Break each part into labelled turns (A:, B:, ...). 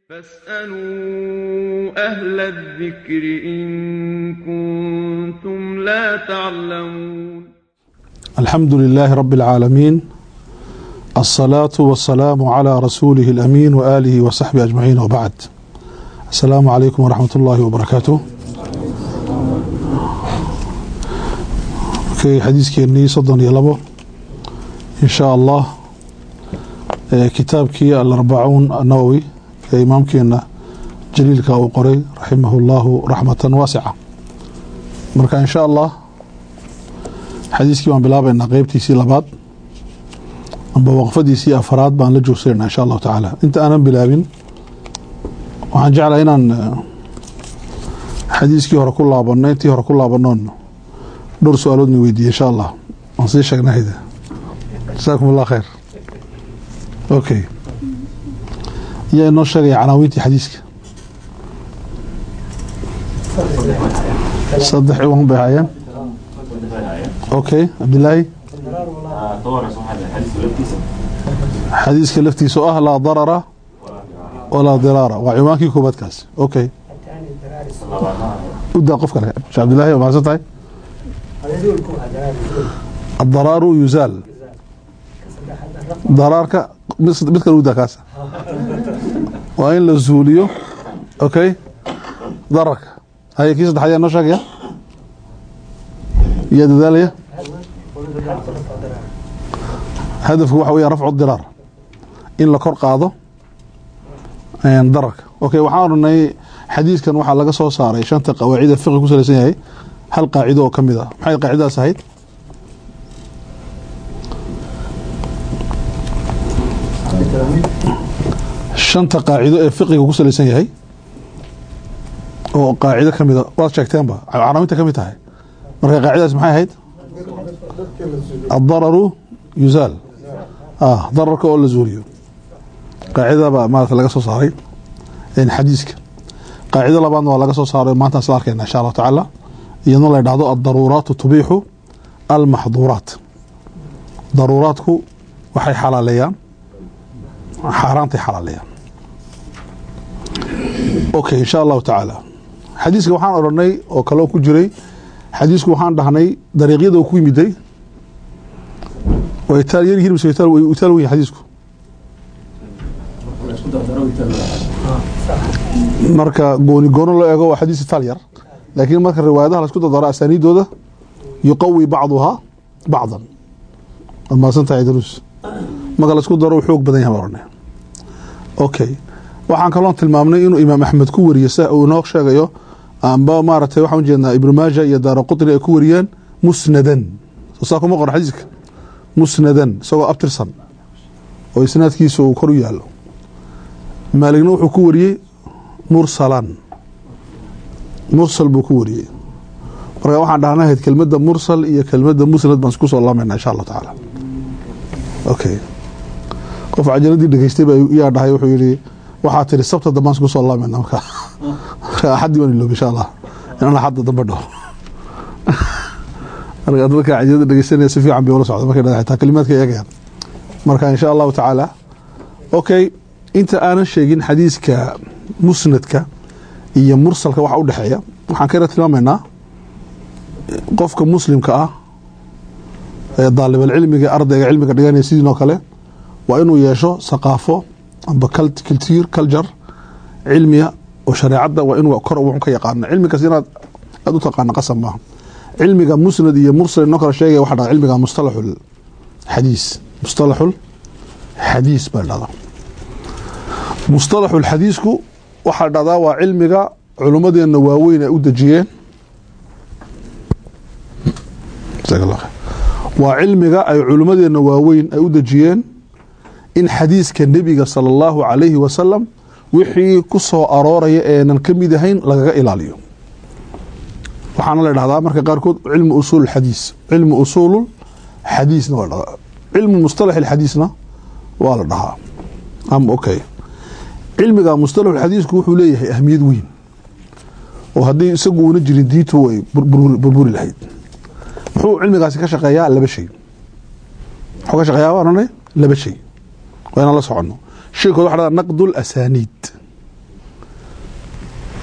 A: فاسألوا أهل الذكر إن كنتم لا تعلمون
B: الحمد لله رب العالمين الصلاة والسلام على رسوله الأمين وآله وصحبه أجمعين وبعد السلام عليكم ورحمة الله وبركاته في حديث كيرني صدن يلبو إن شاء الله كتاب كي الأربعون النووي إمام كينا جليل كاو قري رحمه الله رحمة واسعة مركا إن شاء الله xadiiskii baan bilaabaynaa qeybtiisii labaad amba waqfadiisii afaraad baan la joogsanayna insha allahu tacaala inta aanan bilaabin waxaan jeclahay inaan xadiiskii hore ku laabano intii hore ku laabanoon dhowr su-aaloodna weydiiye insha allah waan sii sheegnahayda jasaakum allah khayr okay yaa inoo sheegaya canaawiintii xadiiska saddex iwan bay hayeen okay cabdilaahi xadiiska laftiisa oo ah laa darara walaa diraara waa ciwaankii koobaad kaas okay udaa qof kale shee cabdilaahi waa mahadsan tahay adaraaru yuzaal daraarka mid kale udaa kaas waa in la zuuliyo okay dararka haye kii saddexaad yaa noo sheegaya yaa dadaalaya hadafku waxa weya rafcu diraar in la kor qaado dararka okay waxaan oranay xadiiskan waxaa laga soo saaray shanta qawaacida fiqi ku salaysan yahay hal qaacido oo ka mid a maxay qaacidadaas ahayd shanta qaacido ee fiqiga ku salaysan yahay oo qaacido ka mida waad sheegteenba canaawinta ka mid tahay marka qaacidadaas maxay ahayd addararu yuzaal dararka oo la zuuliyo qaacidadaba maarata laga soo saaray xadiiska qaacido labaadna waa laga soo saaray maantaan isla arkayna insha allahu tacaala iyadoo la dhahdo addaruuraatu tubiixu almaxduuraat daruuraadku waxay xalaaleeyaan xaaraantay xalaaleeyaan okay insha allahu tacaala xadiiska waxaan odhanay oo kaleo ku jiray xadiisku waxaan dhahnay dariiqyada ku yimiday way itaal yar yihiin mise itaal itaal weyn xadiisku marka gooni goono loo eego waa xadiis itaal yar laakiin marka riwaayadaha la isku dardaro asaaniidooda yuqawi bacduhaa bacdan waa mahadsan tahay daruus marka la isku daro xoog badan yahay baan odhanay okay waxaan kaloon tilmaamnay inuu imaam axmed ku wariyo sa uu inoo sheegayo amba maaragtay waxaan ujeednaa ibnu maaja iyo daara qutni ay ku wariyeen musnadan saa kuma qoran xadiiska musnadan isagoo abtirsan oo isnaadkiisa uu kor u yaalo maaligna wuxuu ku wariyey mursalan mursal buu ku wariyey marka waxaan dhahnahayd kelmadda mursal iyo kelmadda musnad baan isku soo laamayna insha allah tacaala okay qof cajaladii dhegeystay baa yaa dhahay wuxuu yihi waxaa tiri sabta dambaan isku soo laamayna marka axaddii waan iloob insha allah inaan axadda dambe dhaho marka dadka cajilada dhegeysanaya si fiican bay ula socda markay dhada xitaa kalimaadka eegayaan marka insha allahu tacaala okay inta aanan sheegin xadiiska musnadka iyo mursalka waxa u dhexeeya waxaan ka yara tilmaamaynaa qofka muslimka ah ee daalibalcilmiga ardayga cilmiga dhiganaya sidiinoo kale waa inuu yeesho saqaafo amba culture culture cilmiya oo shareecadda waa inuu kor wuxun ka yaqaano cilmigaas inaad aada u taqaano qasab maaha cilmiga musnad iyo mursal inoo kala sheegaya waxa dhahda cilmiga mustalaxul xadiis mustalaxul xadiis baa dhahdaa mustalaxul xadiisku waxaa dhahdaa waa cilmiga culummadeenna waaweyn ay u dejiyeen waa cilmiga ay culummadeenna waaweyn ay u dejiyeen in xadiiska nebiga sala allahu calayhi wasalam wixii ku soo arooraya eenan ka mid ahayn lagaga ilaaliyo waxaana la dhahdaa marka qaarkood cilmu usuul xadiis cilmu usuulu xadiisna waa dhahdaa cilmu mustalax xadiisna waa la dhahaa am okay cilmiga mustalax xadiisku wuxuu leeyahay ahmiyad weyn oo haddii isagu una jirin diintu way burburi lahayd muxuu cilmigaasi ka shaqeeyaa laba shay muxuu ka shaqeeyaa waanane laba shay waa inaan la soconno shaykood waxa dhahdaa naqdu lasaniid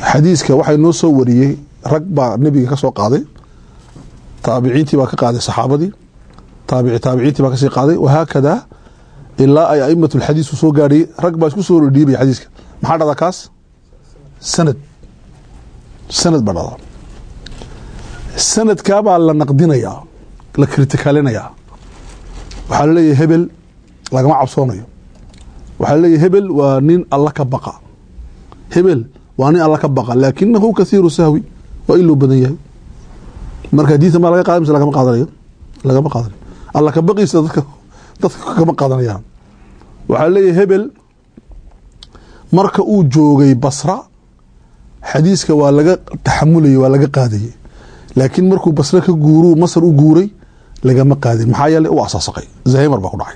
B: xadiiska waxay noo soo wariyey rag baa nebiga ka soo qaaday taabiciintii baa ka qaaday saxaabadii taabici taabiciintii baa kasii qaaday wahaakada ilaa ay aimat lxadiis soo gaadhay rag baa isku soo dhiibaya xadiiska maxaa dhada kaas sanad sanad baa dhada sanadkaabaa la naqdinayaa la kritikaalinayaa waxaa laleeyahay hebel lagama cabsoonayo waxaa laleeyahay hebel waa nin alla ka baqa hebel waa nin alla ka baqa laakinahu kathiiru sahwi waa in loo badan yahay marka diinta maa laga qaada mise lagama qaadanayo lagama qaadanayo alla ka baqiisa dadka dadka kama qaadanayaan waxaa leeyahay hebel marka uu joogay basra xadiiska waa laga taxamulayay waa laga qaadayay laakiin markuu basre ka guuru masar u guuray lagama qaadin maxaa yeelay u asaasaqay zahimar baa ku dhacay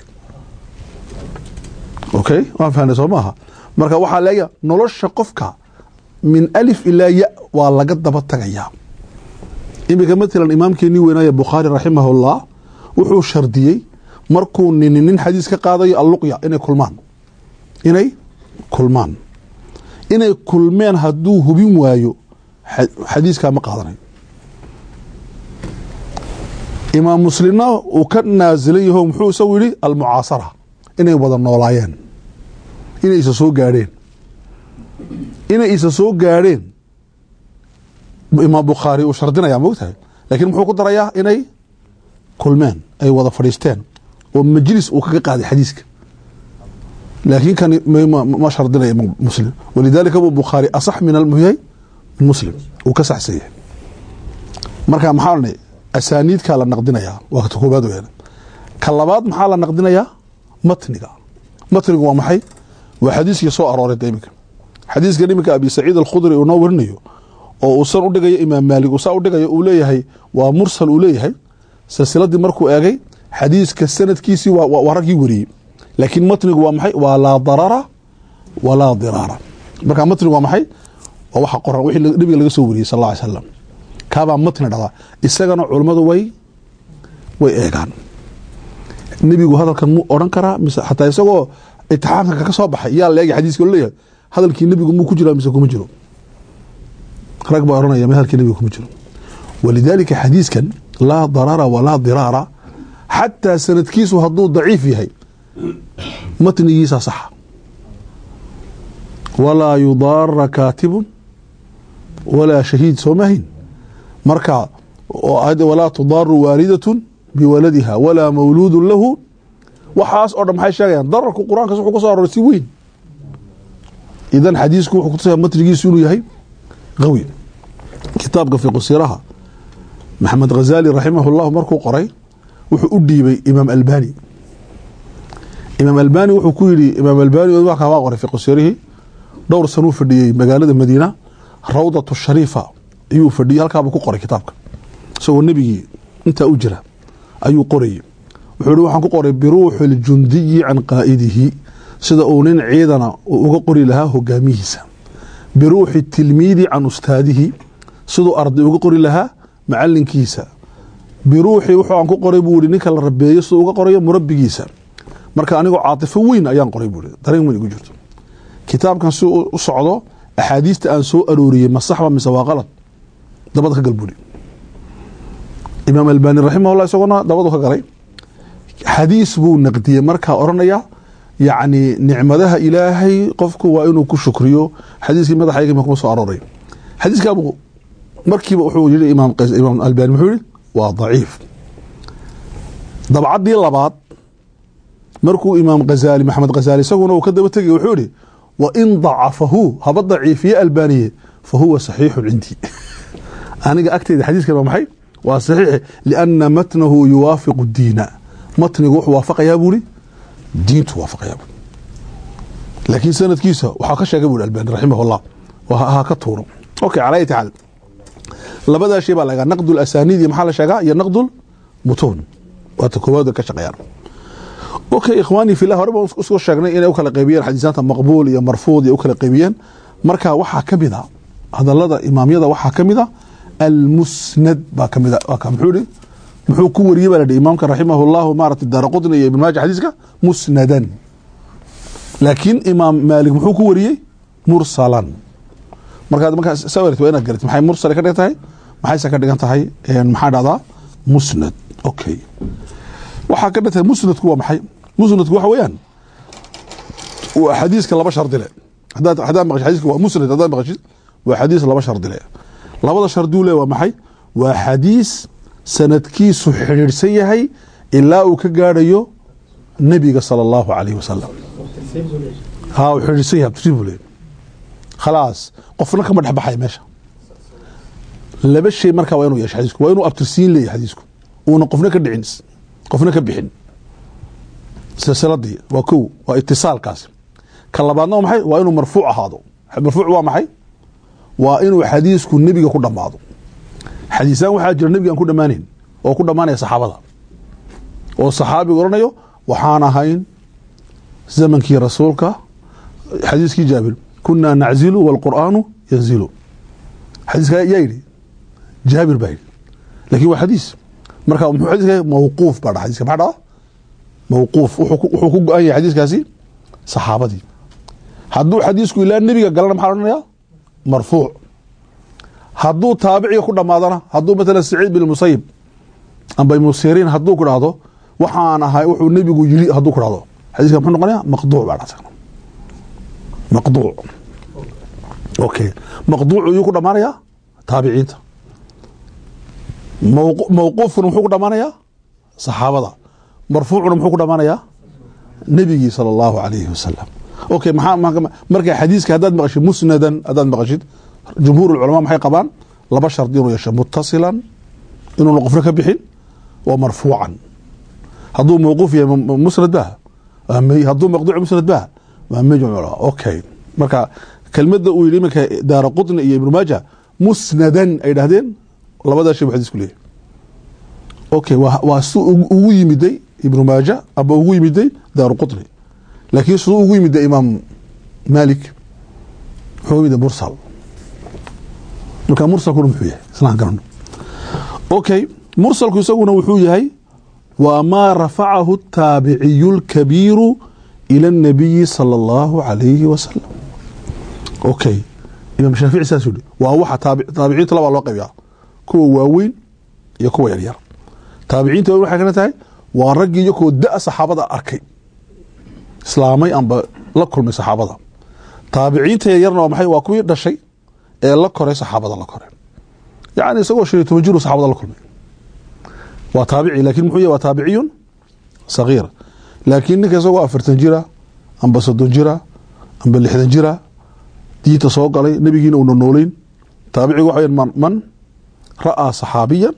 B: okay waan fahnay soo maaha marka waxaa leeya nolosha qofka min alif ilaa ya waa laga daba tagayaa iminka matalan imaamkeenii weynaaye bukhaari raximahullah wuxuu shardiyey markuu nini nin xadiis ka qaadayo alluqya inay kulmaan inay kulmaan inay kulmeen hadduu hubin waayo xadiiskaa ma qaadanayo imaam muslimna uu ka naasilan yaho muxuu isagu yihi almucaasara inay wada noolaayeen inay isa soo gaadheen inay isa soo gaadheen imaam bukhaari uu shardinaya mogtahay laakiin muxuu ku darayaa inay kulmeen ay wada fadhiisteen oo majlis uu kaga qaaday xadiiska laakiin kan ma shardinaya imaam muslim walidaalika buu bukhaari asax min almuhyay min muslim uu ka saxsan yahay marka maxaa odhanay asaaniidkaa la naqdinayaa waa ka koobaad weyan ka labaad maxaa la naqdinayaa matniga matnigu waa maxay waa xadiiskii soo arooray da iminka xadiiska iminka abi saciid alkhudri uu noo warinayo oo uusan u dhigayo imaam maalik uusaa u dhigayo uu leeyahay waa mursal uu leeyahay silsiladii markuu eegay xadiiska sanadkiisii waa raggii wariyey laakiin matnigu waa maxay waa laa darara walaa diraara marka matnigu waa maxay waa waxa qoran wixii nabiga laga soo wariyey sal alla alay slam kaabaa matni dhada isagana culummadu way way eegaan nebigu hadalkan muu odhan karaa mise xataa isagoo itixaamka ka soo baxay yaa la eegay xadiiska oo leeyahay hadalkii nebigu muu ku jiraa mise kuma jiro rag baa ohanaya m hadalkii nebiga kuma jiro walidaalika xadiiskan laa darara walaa diraara xataa sanadkiisu hadduu daciif yahay matnigiisa saxa walaa yudaara kaatibun walaa shahiid soo mahayn marka walaa tudaaru waalidatun biwaladiha walaa mawluudun lahu waxaas oo dhan maxay sheegayaan dararku qur-aankas wuxuu ka soo arooray si weyn idan xadiisku wuxuu kutusaya matnigiisu inuu yahay qawi kitaabka fiqusiraha maxamed khazali raximahullah markuu qoray wuxuu u dhiibay imaam albani imaam albani wuxuu ku yidhi imaam albani waa kamaa qoray fiqusirihii dhowr sanuu fadhiyey magaalada madiina rawdatu shariifa ayuu fadhiyey halkaabuu ku qoray kitaabka isagoo nebigii intaa u jira ayuu qorayey wuxuu hi waxaan ku qoray biruuxi اljundiyi can qaa'idihi sida uu nin ciidana uu uga qori lahaa hogaamihiisa biruuxi tilmiidi can ustaadihi siduu arday uga qori lahaa macalinkiisa biruuxi wuxuu aan ku qoray buu ihi ninka la rabeeyo siduu uga qorayo murabigiisa marka anigoo caatifo weyn ayaan qoray buu dareen weyn igu jirto kitaabkan si u socdo axaadiista aan soo arooriyey ma saxba mise waa qalad dabada ka gal buuri imaam albani raximahullah isagona dabadu ka galay xadiis buu naqdiyey markaa odhanaya yacni nicmadaha ilaahay qofku waa inuu ku shukriyo xadiiskii madaxayga kuma soo arooray xadiiskaabu markiiba wuxuu yihi imaam imaam albani muxuu yihi waa daciif dabcaddii labaad markuu imaam khazali maxamed khazali isaguna uu ka daba tegay wuxuu yihi wa in dacafahu haba daciifiye albaniye fa huwa saxiixun cindii aniga agteyda xadiiskan waa maxay waa saxiix liana matnahu yuwaafiqu diina matnigu wuxuu waafaqayaa buuri diintu waafaqayaa buuri laakiin sanadkiisa waxaa ka sheegay buuri albani raximah llah ha ka tuuro okay calaa ayati xaal labadaa shay baa la egaa naqdu lasaniid iyo maxaa la sheegaa iyo naqdu mutuun waata koowaad ka shaqeeyaan okay ikhwaanii fillah hore baan usoo sheegnay inay u kala qaybiyeen xadiisaanta maqbuul iyo marfuud iyo u kala qaybiyeen marka waxaa ka mid a hadalada imaamyada waxaa ka mid a almusnad baa kamid a muxuu ihi muxuu ku wariyey baa la ihi imaamka raximah llahu maarata daara qutni iyo ibn maaja xadiiska musnadan laakiin imaam maalik muxuu ku wariyey mursalan markaad markaas sawirta waa inaad garatid maxay mursal ka dhigan tahay maxayse ka dhigan tahay maxaa dhahdaa musnad okay waxaa ka dhigan tahay musnadku waa maxay musnadku waxa weeyaan waa xadiiska laba shardi le hadaad hadaad maqashid xadiiska waa musnad hadaad maqashid waa xadiis laba shardi le labada sharduu le waa maxay waa xadiis sanadkiisu xidhiidhsan yahay ilaa uu ka gaadhayo nebiga sala allahu calayhi wasalam ha uu xidhiidhsan yahay abtirsiin buu leeyahy khalaas qofna kama dhex baxaya meesha laba shay markaa waa inuu yeesho xadiisku waa inuu abtirsiin leeyahay xadiisku uuna qofna ka dhicin qofna ka bixin silsiladii waa kow waa itisaalkaasi ka labaadna waa maxay waa inuu marfuuc ahaado marfuuc waa maxay waa inuu xadiisku nebiga ku dhammaado xadiisaan waxaa jira nebiga aan ku dhammaanayn oo ku dhammaanaya saxaabada oo saxaabigu odhanayo waxaan ahayn zamankii rasuulka xadiiskii jaabir kunaa naczilu wاlqur'aanu yanzilu xadiiska yaa yidhi jaabir baa yidhi lakin waa xadiis marka muxuu xadiiska mawquuf baa dha xadiiska maxaa dhaha mawquuf wuxuu ku go-an yahay xadiiskaasi saxaabadii hadduu xadiisku ilaa nebiga galana maxaa odhanaya marfuuc hadduu taabiciga ku dhamaadana hadduu matala saciid bin musayib amba ibnu siriin hadduu ku dhahdo waxaan ahay wuxuu nebigu yiri hadduu ku dhahdo xadiiska muxuu noqonaya maqduuc baa dhahda maqduuc okay maqduucu yuu ku dhamaanayaa taabiciinta mawquufkuna muxuu ku dhamaanayaa saxaabada marfuucuna muxuu ku dhamaanayaa nebigii sala allahu alayhi wasalam okay maxaa marka xadiiska haddaad maqashid musnadan haddaad maqashid jumhuur ulculamaa maxay qabaan laba shardi inuu yeesho mutasilan inuuna qofna ka bixin wa marfuucan hadduu mawquuf yahay musnad bah hadduu maqduuc musnad bah waa majmuc okay marka kelmada uu yidhi iminka daara qutni iyo ibnu maaja musnadan ay dhahdeen labadaa shay bu xadisku leeyahy okay waa si ugu yimiday ibnu maaja aba ugu yimiday daaru qutni laakiin siduu ugu yimiday imaam malik muxuu yimiday mursal marka mursalkuna muxuu yahay islaan garano okay mursalku isaguna wuxuu yahay waa maa rafacahu taabiciyu lkabiiru ilى الnabiyi salى اllahu alayhi wasalam okay imaam shaafici saas yihi waa waxa taabiciinta labaa loo qaybiyaa kuwa waaweyn iyo kuwa yaryar taabiciinta waaweyn waxay kana tahay waa raggii iyakoo da saxaabada arkay islaamay amba la kulmay saxaabada taabiciinta yaryarna waa maxay waa kuwii dhashay ee la koray saxaabada la koray yacni isagoo shan iyo toban jiru saxaabada la kulmay waa taabici lakin muxuu yahy waa taabiciyun sagiir laakiin ninka isagoo afartan jira amba soddon jira amba lixdan jira diinta soo galay nebigiina uuna noolayn taabicigu waxa man man ra'aa saxaabiyan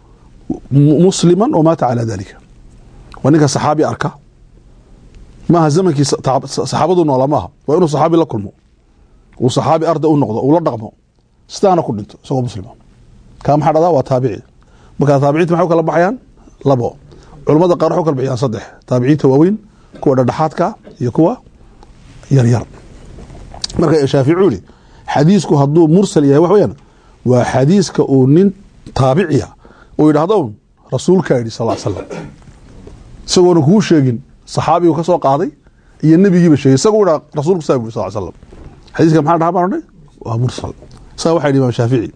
B: musliman oo maata calaa dalika waa ninka saxaabi arka maaha zamankii saxaabadu noolaa maaha waa inuu saxaabi la kulmo uu saxaabi arday u noqdo uu la dhaqmo sidaana ku dhinto isagoo muslima kaa maxaa dhahdaa waa taabici markaa taabiciinta maxay u kala baxayaan labo culamada qaar waxu kala bixiyaan saddex taabiciinta waaweyn kuwa dhadhexaadka iyo kuwa yaryar marka shaafici yihi xadiisku hadduu mursal yahay wax weyaan waa xadiiska uu nin taabiciya uu yidhahdo rasuulkaa yidhi sal slam isagoona kuu sheegin saxaabigu ka soo qaaday iyo nebigiiba sheegay isagoo dha rasuulku saa yuri sal slam xadiiska maxaa dhaha baan odhay waa mursal saa waxa yidhi imaam shaafici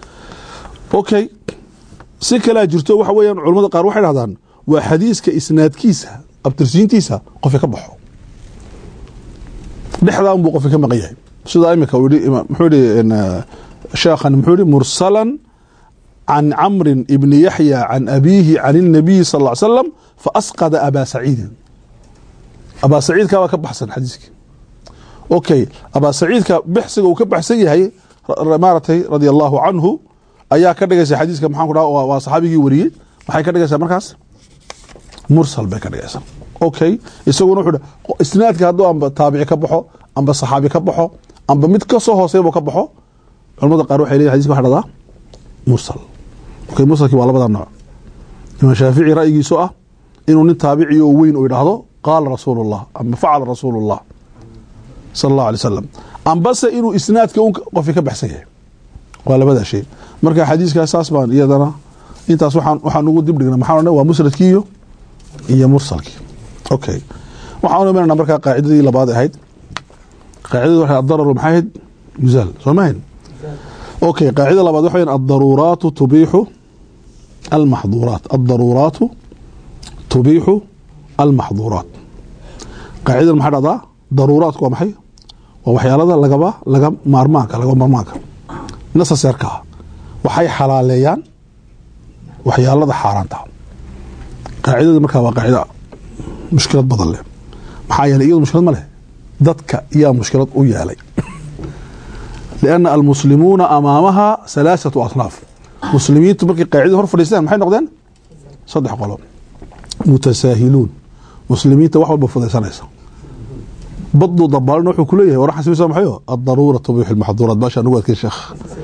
B: okay si kalea jirto waxa weeyaan culamada qaar waxay dhahdaan waa xadiiska isnaadkiisa abtirsiintiisa qofka ka baxo dhexdaa unbuu qofka ka maqan yahay sidaa imika muxuu yihi sheekhan muxuu yihi mursalan can camrin ibni yaxya can abiihi can الnabiyi sal ll slam faasqada abaa saciidin abaa saciidka baa ka baxsan xadiiskii okay abaa saciidka bixsiga uu ka baxsan yahay maaratay radia allahu canhu ayaa ka dhigaysa xadiiska maxaan ku dhaha waa saxaabigii wariyey maxay ka dhigaysaa markaas mursal bay ka dhigaysaa okay isaguna wuxuu isnaadka hadduu amba taabici ka baxo amba saxaabi ka baxo amba mid ka soo hooseeya buu ka baxo culamada qaar waxay leeyihin xadiska waxa dhahdaa mursal okay mursalkii waa labada nooc imaam shaafici ra'yigiisu ah inuu nin taabici oo weyn uu yidhaahdo qaala rasuulu llah amba facala rasuulu llah sala allahu alay wasalam ambase inuu isnaadka un qofki ka baxsan yahay waa labadaa shay marka xadiiskaas saas baan iyadana intaas waxaan waxaan ugu dib dhigna maxaa odhan waa musnadkii iyo iyo mursalkii okay waxaan u imanayna markaa qaacidadii labaad ahayd qaacidadu waxay adararu maxay ahayd yuzaal soo ma hayn okay qaacida labaad waxa weyan addaruuraatu tubiixu almaxduuraat addaruuraatu tubiixu almaxduuraat qaacidadan maxaa dhahdaa daruuraatku waa maxay waa waxyaalada lagaba laga maarmaanka laga maarmaanka nasaseerka ah waxay xalaaleeyaan waxyaalada xaaraanta qaacidada markaa waa qaacida mushkilad badan leh maxaa yeelay iyadu mushkilad ma leh dadka yaa mushkilad u yeelay lianna almuslimuuna amaamaha salaasatu asnaaf muslimiintu markay qaacidada hor fadhiistaan maxay noqdeen saddex qolo mutasaahiluun muslimiinta wax walba fudaysanaysa baduu dabaalina wuxuu ku leeyahay war xasibisa maxayo addaruura tubiixu lmaxduuraat baasha anugu adkay sheekh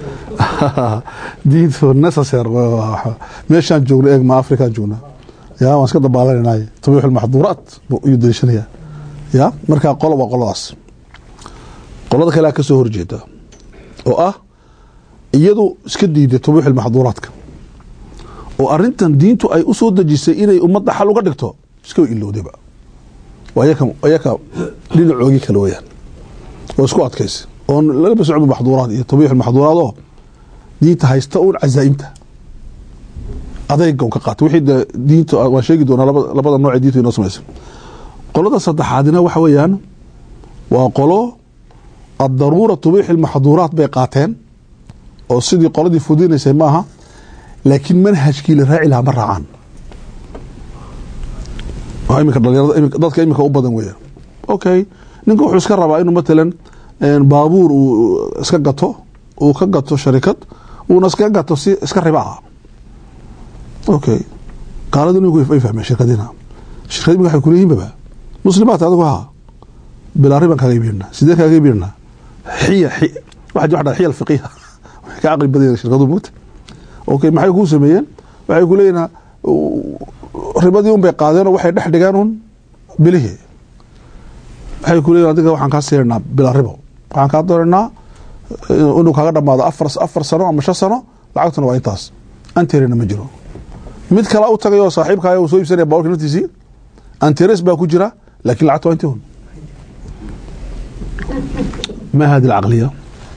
B: diintu necessary meeshaan joogna eeg ma afrikaan joogna ya waan iska dabaalanaynaay tubiixu lmaxduuraat ayuu daliishanaya ya markaa qolo waa qoladaas qolada kalea ka soo horjeeda oo ah iyadu iska diiday tubiixu lmaxduuraadka oo arintan diintu ay u soo dejisay inay ummadda xal uga dhigto iska ilowdayba ayaka dhinacoogii kale weyaan oo isku adkaysa oon lagaba socdo maxduuraad iyo tabiix maxduuraad oo diinta haysta uun cazaa'imta adayga un ka qaata wixii de diinta waan sheegi doonaa labada nooc ee diintu inoo samaysa qolada saddexaadina waxa weeyaan waa qolo addaruura tubiixi lmaxduuraat bay qaateen oo sidii qoladii fudinaysay maaha laakiin manhajkii la raaci lahaa ma raacaan imika dhalinyarada dadka imika u badan weya okay ninka wuxuu iska rabaa inuu matalan baabuur uu iska gato uu ka gato sharikad uuna iska gato si iska riba ah okay gaaladu ninku ay fahmeen shirkadina shirkad imika waxay kuleeyihin baba muslimaat adigu ha bilaa riban kaaga iibinna sidee kaaga iibinna xiya waxa waxa xiya alfiqiha waxay ka caqli badan shirkadu mugta okay maxay kuu sameeyeen waxay ku leeyihin ribadii un bay qaadeenoo waxay dhex dhigeen un bilihii waxay ku leeyihin adiga waxaan kaa siinaynaa bila ribo waxaan kaa doonaynaa inuu kaaga dhamaado afar afar sano ama shan sano lacagtuna waa intaas anterina ma jiro mid kale u tagay oo saaxiibkaaya uu soo iibsanaya baaburka naftiisii anteres baa ku jira laakin lacagta waa intii un ma hadi alcaqliya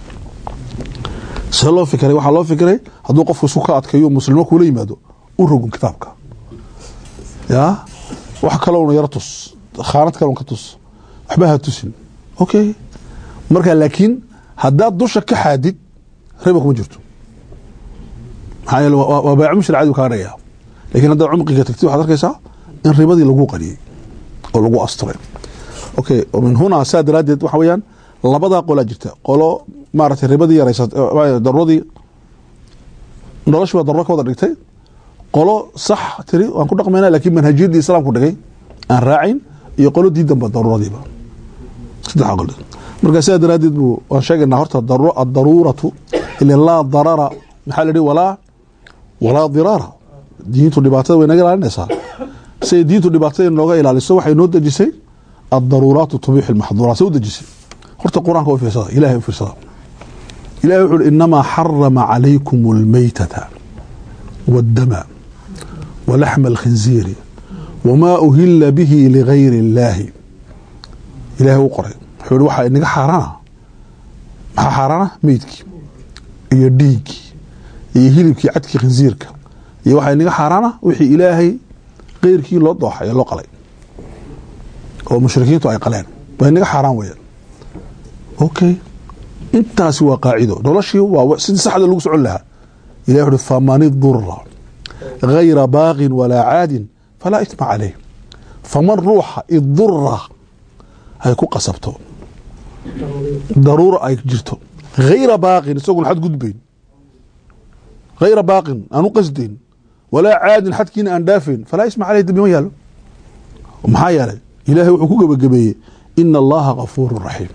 B: see loo fikiray waxaa loo fikiray hadduu qofku isku ka adkayo muslimo kula yimaado u rogun kitaabka ya wax kalowna yaro tus khaanad kalon ka tus waxba ha tusin okay marka laakiin haddaad dusha ka xaadid riba kuma jirto maxaa yeele waa baayac mushri cadi kaga dhigaya lakin haddaad cumqiga tagtid waxad arkaysaa in ribadii lagu qariyey oo lagu asturay okay min hunaa saa daraaddeed waxa weeyaan labadaa qolaa jirta qolo maaragtay ribadii yaraysa daruradii noloshi baa daruro ka wada dhigtay qolo sax tiri waan ku dhaqmayna lakin manhajiyadii islaamku dhigay aan raacayn iyo qolo diidanba daruuradiiba saddexa qol marka sidaa daraaddeed bu waan sheegaynaa horta addaruuratu ila laa darara maxaa la yihi walaa walaa diraara diintu dhibaatada way naga ilaalinaysaa siay diintu dhibaatada nooga ilaaliso waxay noo dejisay addaruuraatu tubiixu lmaxduuraat say u dejisay horta qur-aanka u fiirsada ilahay u fiirsada ilahay wuxu uhi inamaa xarama calaykum almaytata waddama walaxma alkhinziiri wamaa uhila bihi ligayri illaahi ilahay u qoray wuxuu ihi waxaa inaga xaaraana maxaa xaaraana meydkii iyo dhiiggii iyo hilibkii cadkii khinsiirka iyo waxaa inaga xaaraana wixii ilaahay keyrkii loo dooxay ee loo qalay oo mushrikiintu ay qaleen waa inaga xaaraan weeyaan okay intaasi waa qaacido noloshii waa sidii saxda lagu socon lahaa ilahi wuxuhi faman idura gayra baaqin walaa caadin falaa itma caleyh faman ruuxa idura ay ku qasabto daruura ay jirto hayra baaqin isagoon xad gudbayn hayra baaqin aan u qasdayn walaa caadin xadkiina aan dhaafayn falaa isma caleyh dambi ma yaalo maxaa yeelay ilaahay wuxuu ku gebagabeeyey ina allaha gafuuru raxiim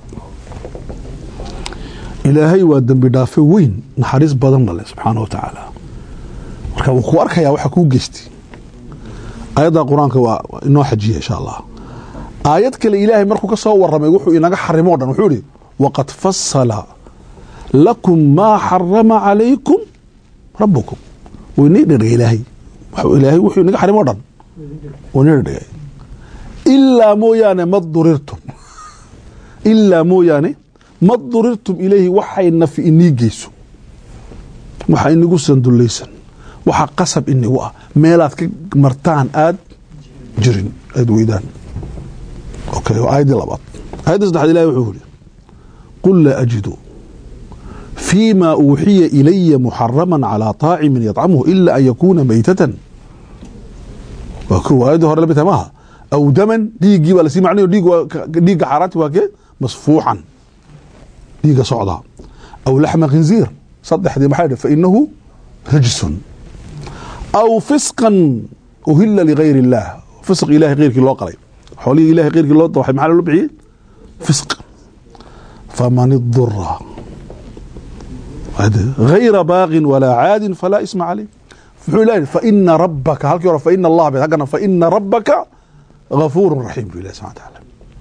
B: ilaahay waa dembi dhaafe weyn naxariis badanna leh subxaana wa tacaala marka wuu ku arkayaa waxa kuu geystay aayadda qur-aanka waa inoo xajiya insha allah aayad kale ilaahay markuu ka soo waramay wuxuu inaga xarimo o dhan wuxuu ihi waqad fasala lakum maa xarama calaykum rabukum wuu inii dherdhigay ilaahay ilaahay wuxuu inaga xarimo o dhan wuu inii dherdhigay ilaa mooyaane ma durirtum ilaa mooyaane ma durirtum ilayhi waxay nafi inii geyso waxa inigu sandulaysan waxa qasab inigu ah meelaad ka martaan aad jirin aad weydaan okay waa aayaddii labaad aayadda saddexaad ilahi wuxuu yidhi qul laa ajidu فيma uuxiya إلya محarama عalى طاacimi يطcamhu إla an yakuna maytatan waa ko aayadda hore lamid tahay maaha aw daman dhiiggii baa lasii macnayo dhiigga xaaraanti waa kee masfuuxan dhiigga socdaa aw laxma khinziir saddexdii maxaa dhi fainahu rajsun aw fisqan uhila ligayr الlah fisq ilahay keyrkii loo qalay xoolihii ilahay keyrkii loo dawaxay maxaa loo bixiyey fisq faman idura غayra baaqin walaa caadin falaa isma caleyh muxuu ilahi faina rabaka halkii hore faina allah be haggana faina rabaka gafuuru raxiim bu ilahi subxana taala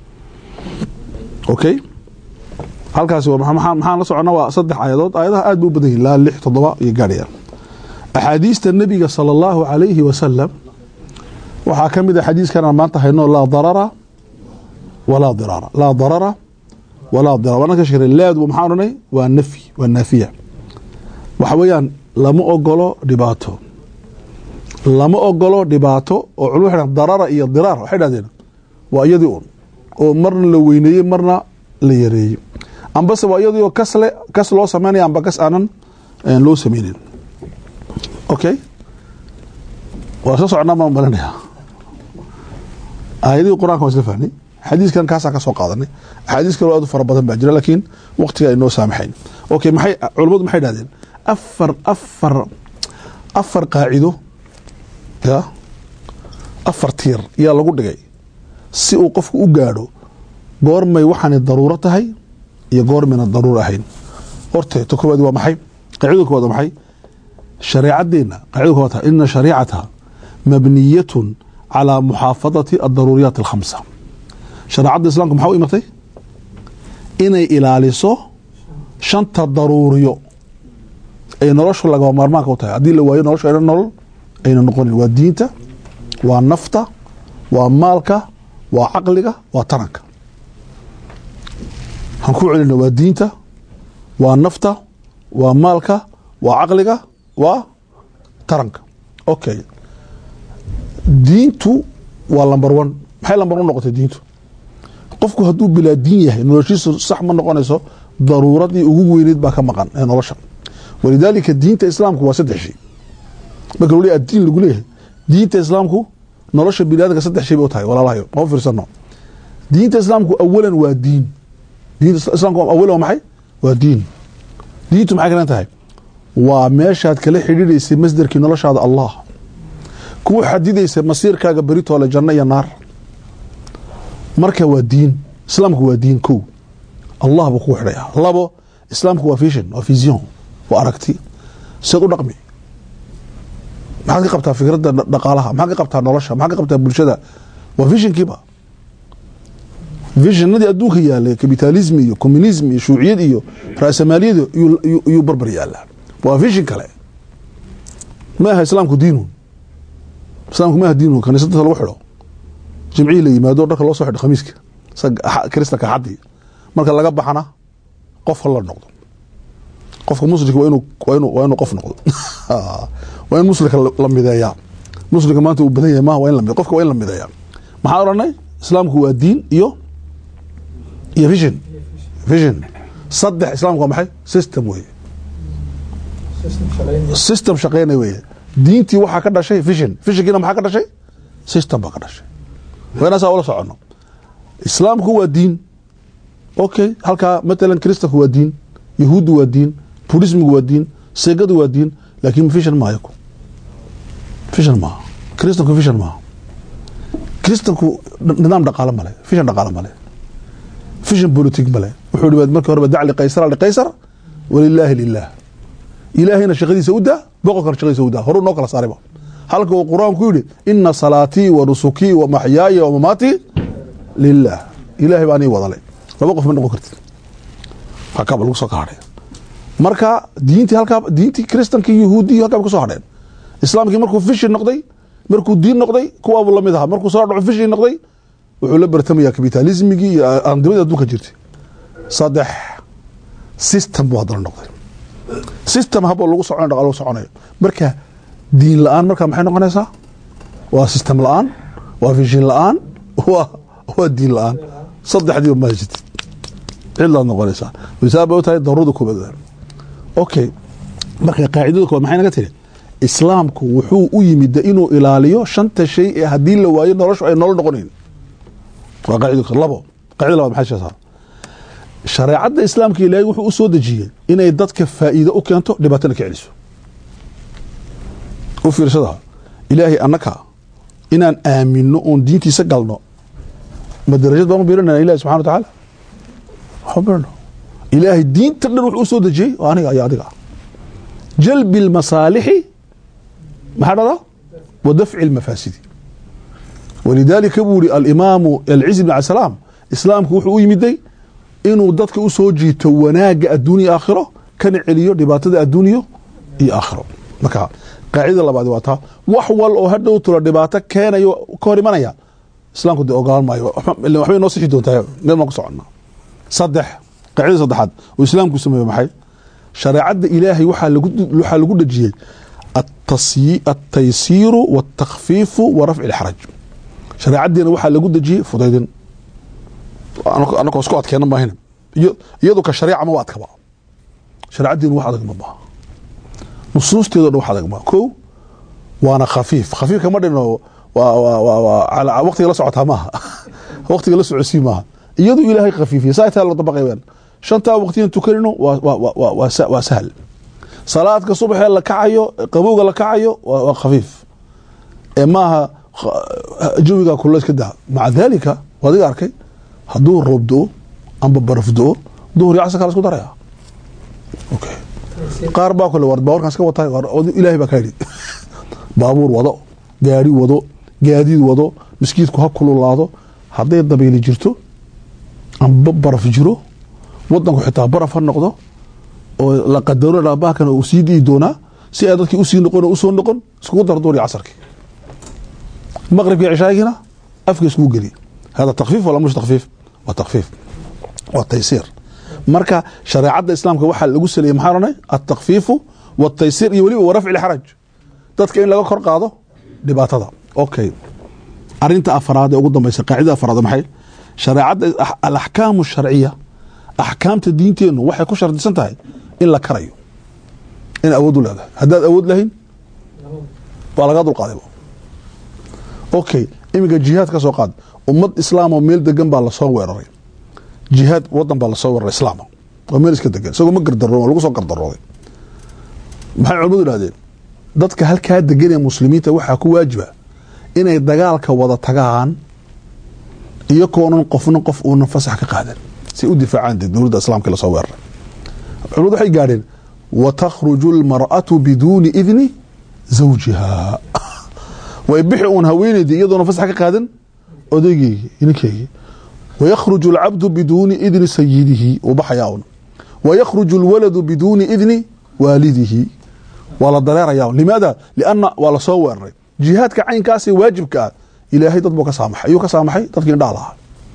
B: okay halkaasi maxaan la socona waa saddex aayadood aayadaha aad ba u badan yihin laa lix toddoba iyo gaadhayaan axaadiista nebiga sala allahu alayhi wasalam waxaa ka mid a xadiiskan aan maanta hayno laa darara walaa diraara laa darara walaa diraar waan ka sheegnay laadu maxaan odhanay waa nafyi waa naafiya waxa weeyaan lama ogolo dhibaato lama ogolo dhibaato oo culum waxay darara iyo diraar waxay dhahdeen waa iyadii un oo marna la weyneeyey marna la yareeyey ambase waa iyadii oo kasle kas loo sameynaya amba kas aanan loo sameynin okay waa soo socnaa baan malinaya aayadihii qur-aanka waan isla fahnay xadiiskan kaasaan ka soo qaadanay axaadiis kaloo aad u fara badan baa jira laakiin waqtiga ay noo saamaxayn okay maxay culammadu maxay dhahdeen afar afar afar qaacido ya afar tiir yaa lagu dhigay si uu qofku u gaadho goormay waxaanay daruuro tahay iyo goormayna daruuro ahayn horte to koowaad waa maxay qaacidada koowaad waa maxay shareecadeenna qaacidada koowaad tahay ina shariicata mabniyatun calaa muxaafadati addaruuriyaat alkhamsa shareecadda islaamka maxaa u imatay inay ilaaliso shanta daruuriyo ay noloshu lagaba maarmaanka u tahay haddii la waayo noloshu ayna nolol ayna noqonin waa diinta waa nafta waa maalka waa caqliga waa taranka waxaan ku celina waa diinta waa nafta waa maalka waa caqliga waa taranka okay diintu waa lamber one maxay lamber one noqotay diintu qofku hadduu bilaa diin yahay noloshiisu sax ma noqonayso daruuradii ugu weyneyd baa ka maqan ee nolosha walidaalika diinta islaamku waa saddex shay marka weli addiin lagu leeyahay diinta islaamku nolosha biniadamka saddex shay bay u tahay walaalahayo ma fiirsano diinta islaamku awalan waa diin diinta islaamku awalan waa maxay waa diin diintu maxay kalan tahay waa meeshaad kala xidhiidhaysay masderkii noloshaada allah kuu xadidaysa masiirkaaga beritoole janno iyo naar marka waa diin islaamku waa diin kow allah buu kugu xidhaya labo islaamku waa vision waa vision waa aragti seed u dhaqmi maxaad ka qabtaa fikradda dhaqaalaha maxaad ka qabtaa nolosha maxaad ka qabtaa bulshada waa visionkiiba visionadii adduunka yaalay kapitalism iyo communism iyo shuuciyad iyo raasamaaliyad iyuu barbar yaalaa waa vision kale ma aha islaamku diinun islaamku ma aha diinun kaniisada lagu xidho jimcihii la yimaado dharka loo soo xidho khamiiska kristanka xadii marka laga baxana qof la noqdo qofka muslimka waa inuu waa inuu waa inuu qof noqdo waa in muslimka la mideeyaa muslimka maanta uu badan yahay maaha waa in la qofka waa in la mideeyaa maxaan odhanay islaamku waa diin iyo iyo vision vision saddex islaamku waa maxay system weeye system shaqeynay weeye diintii waxaa ka dhashay vision visionkiina maxaa ka dhashay system baa ka dhashay waa inaan saa ula socono islaamku waa diin okay halkaa matalan kristanku waa diin yahuuddu waa diin budismigu waa diin seegadu waa diin laakiin vision maayo vision maaha kristanku vision maaha kristanku nidaam dhaqaale male vision dhaqaale male vision politic male wuxuu hi markii horeba dac liqaysara liqaysar walilaahi lilah ilaahayna shaqadiisa u daa boqorkana shaqadiisa u daa horuu noo kala saarayba halka uu qur-aanku yidhi ina salaatii wa nusukii wa maxyaaya wa mamaatii lilah ilaahay baa anii wadale laba qof ma noqon kartid halkaaba lagu soo ka hadhay marka diintii halkaa diintii kristankii yahuudiyi halkaa ba ka soo hadheen islaamkii markuu vision noqday markuu diin noqday kuwaabuu lamid ahaa markuu soo dhaco vision noqday wuxuu la bartamayaa kapitalismigii iyo andimadii adduunka jirtay saddex system buu haddana noqday system haboo lagu soconayo dhaqaal lagu soconayo marka diin la-aan marka maxay noqonaysaa waa system la-aan waa vision la-aan waa waa diin la-aan saddexdiiba ma haysatid cilaad noqonaysaa misaal bay u tahay daruurada koobaad okay marka qaacidada koobaad maxay naga tiri islaamku wuxuu u yimid inuu ilaaliyo shanta shay ee haddii la waayo noloshu ay nolol noqonayn waa qaacida labo qaacida labaad maxay sheegtaa shareecadda islaamka ilaahay wuxuu u soo dejiyey inay dadka faa'iido u keento dhibaatana ka celiso u fiirsada ilaahay annaka inaan aamino oon diintiisa galno ma darajad baan u biirinana ilahi subxana wa tacaala waxba birino ilaahay diinta dhan wuxuu u soo dejiyey oo aniga iyo adiga jalbi lmasaalixi maxaa dhada wa dafci lmafaasidi walidaalika buu yihi alimaamu alciz bn cabdisalaam islaamku wuxuu u yimiday inuu dadka u soo jiito wanaagga adduuniya aakhiro kana celiyo dhibaatada adduuniyo iyo aakhiro marka qaacidada labaad waa taa wax wal oo hadhow tula dhibaato keenayo ka hor imanaya islaamku dee ogolaan maayo waxbay noo sixi doontaa meel baan ku soconnaa saddex qaacidada saddexaad oo islaamku sameeyo maxay shareecadda ilaahay waxaa lagu waxaa lagu dhejiyey altaysiiru wاtakfiifu wa rafci اlxaraj shareecaddiina waxaa lagu dejiyey fudaydin anakoo isku adkeena maahina iyadu ka shariica ma wa adkaba shareecaddiina wax adag ma baha nusuusteedo dhan wax adag ma ko waana khafiif khafiifka ma dhino waqtiga la socotaa maaha waqtiga la socosii maaha iyadu ilaahay khafiifiya saa taa la dabaqaybeen shantaa waqtiyan tukanino waa sahal salaadka subaxee la kacayo qabowga la kacayo waa khafiif ee maaha jawiga kula iska daa maca daalika adiga arkay hadduu roob do-o amba baraf do-o duhur iyo casar kala isku daraya okay qaar baa kule war baaburkan iska watay ilaahay baa ka yidhi baabuur wado gaari wado gaadiid wado miskiidku ha kululaado hadday dabayli jirto amba baraf jiro wadanku xitaa baraf ha noqdo oo la qadaro dhaabahkan uu sii dii doonaa si ay dadkii usii noqon usoo noqon iskugu dara duur iyo casarkii maqribkii cishaagiina afka iskugu geliy hada takfiif wala mush takfiif waa takfiif waa taysiir marka shareecadda islaamka waxaa lagu saleeyey maxaa odhanay altakfiifu waltaysiir iyo weliba warafci lxaraj dadka in laga kor qaado dhibaatada okay arinta afaraad ee ugu dambaysa qaacidada afaraad maxay shareecadda alaxkaamu sharciya axkaamta diinteennu waxay ku shardisan tahay in la karayo in awood u leedahay haddaad awood lahayn waa lagaa dulqaaday okay iminka jihaad ka soo qaad ummad islaamoo meel degan baa lasoo weeraray jihaad wadan baa lasoo weeraray islaama waa meel iska degan isagoo ma gardaroo lagu soo gardarooday maxay culimadu idhahdeen dadka halkaa degan ee muslimiinta waxaa ku waajiba inay dagaalka wada tagaan iyakoonan qofna qof uunan fasax ka qaadan si u difaacaan dee dowladda islaamka lasoo weeraray culimadu waxay gaadheen wa takhruju almar'atu biduuni idni zawjiha way bixi uun haweeneydii iyadoona fasax ka qaadan odaygeygii ninkeygii wayakhruju alcabdu biduuni idni sayidihi uu baxayaa un wayakhruju alwaladu biduuni idni waalidihi waa la dareerayaa limaada lianna waa lasoo weeraray jihaadka caynkaasee waajibka ah ilaahay dad buu ka saamaxay ayuu ka saamaxay dadkii indhaha lahaa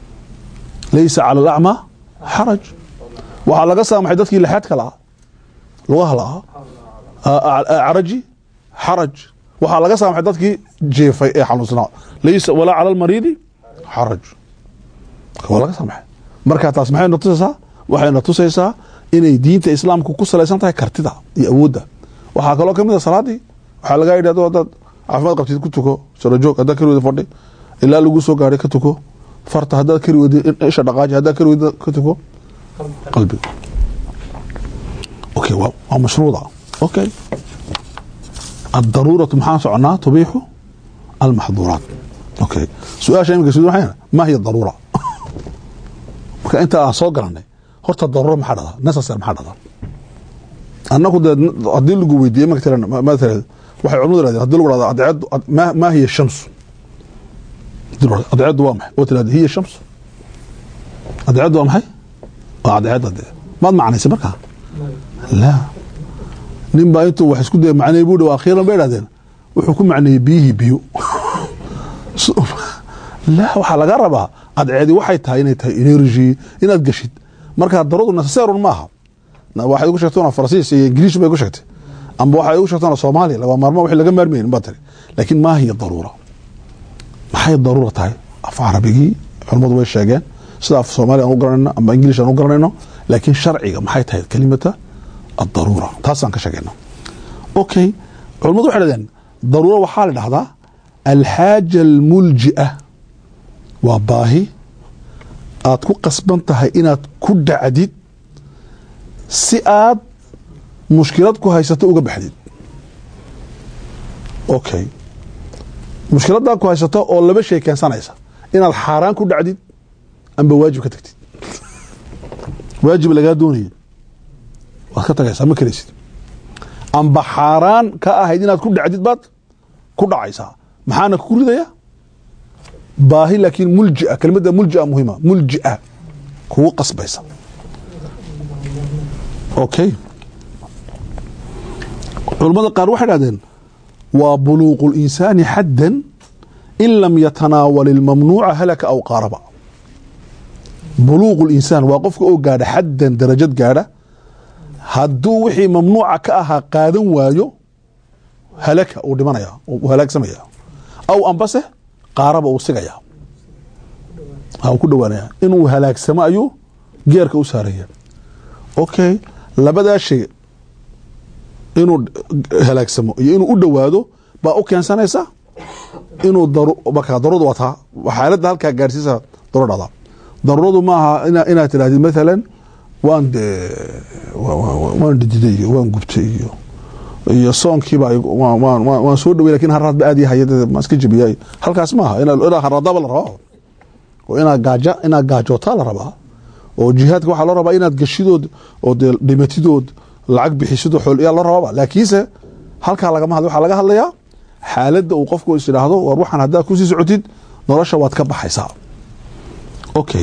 B: laysa cala alacmaa xaraj waxaa laga saamaxay dadkii lixaadka lahaa lugaha lahaa acraji xaraj waxaa laga saamaxay dadkii jeefay ee xanuunsanaa laysa walaa cala almariidi xaraj waa laga saamaxay marka taas maxay na tusaysaa waxay na tusaysaa inay diinta islaamku ku salaysan tahay kartida iyo awoodda waxaa kaloo kamid a salaadii waxaa lagaa yidhi ado hadaad caafimaad qabtid ku tuko sarajoog haddaad kari weyda fadhi ilaa lagu soo gaaray ka tuko farta haddaad kari weyda isha dhaqaaji haddaad kari weyda ka tuko qalbiga okay waa waa mashruuda okay الضرورة maxaan soconaa تبيح المحظورات okay su-aasha imika sud waxay ma hiya daruura marka inta aan soo galanay horta daruura maxaa dhada necessary maxaa dhada annagu dee haddii lagu weydiiyey matalan matalan waxay culimadu yirahdeen haddii lagu dhahdo adceedu ma ma hiya shamsu adceedu waa maxay oo tirahda hiya shamsu adceedu waa maxay waa adceedda dee maad macnaysay markaa la nin baa intuu wax isku daya macnay buu dhi akhiiran bay idhahdeen wuxuu ku macneeyey biyihii biyo la waxaa laga rabaa adceedi waxay tahay inay tahay energy inaad gashid marka daradu necessarun maaha waxay ugu sheegtona faransiis iyo ingiriish bay ugu sheegtay amba waxay ugu sheegtona soomaaliya laba maarmo wixii laga maarmaynin baa tiri laakiin maa hiya daruura maxay daruura tahay af carabigii culammadu way sheegeen sida af soomaaliya aan u garanayno amba ingiliish aan u garanayno laakiin sharciga maxay tahay kelimata addaruura taasaan ka sheegayna okay culammadu waxay dhahdeen daruura waxaa la dhahdaa alxaaja almulji'a waa baahi aad ku qasban tahay inaad ku dhacdid si aad mushkilad ku haysato uga baxdid okay mushkiladdaa ku haysato oo laba shay keensanaysa inaad xaaraan ku dhacdid amba waajib ka tagtid waajib lagaa doonaya waad ka tagaysaa ma karaysid amba xaaraan ka ahayd inaad ku dhacdid baad ku dhacaysaa maxaana ku ridaya baahi laakiin muljia kelimada muljia muhima muljia kugu qasbaysa okay culamada qaar waxay dhahdeen waa buluuqu linsaani xaddan in lam yatanaawal ilmamnuuca halaka aw qaaraba buluuqu linsaan waa qofka oo gaadha xaddan darajad gaadha hadduu wixii mamnuuca ka ahaa qaadan waayo halaka uu dhimanaya uu halaagsamaya aw ambase qaaraba uu sigaya uu ku dhawaanaya inuu halaagsamo ayuu geerka u saaraya okay labadaa shay inuu halaagsamo iyo inuu u dhowaado baa u keensanaysa inuu markaa daruurada waa taa xaaladda halkaa gaarsiisa daruur dhada daruuradu maaha inaad tidhahdid maalan waan de waan dhididay iyo waan gubtay iyo iyo soonkiiba waan soo dhawey lakin haraad ba aad yahay ma iska jabiya halkaas maaha inaa haraadaba la rabaa oo inaad gaaja inaad gaajootaa la rabaa oo jihaadka waxaa loo rabaa inaad gashidood oo dee dhimatidood lacag bixisidoo xool yaa loo rabaaba laakiinse halkaa lagama hadla waxaa laga hadlayaa xaaladda uu qofku is idhaahdo war waxaan haddaad kusii socotid nolosha waad ka baxaysaa okay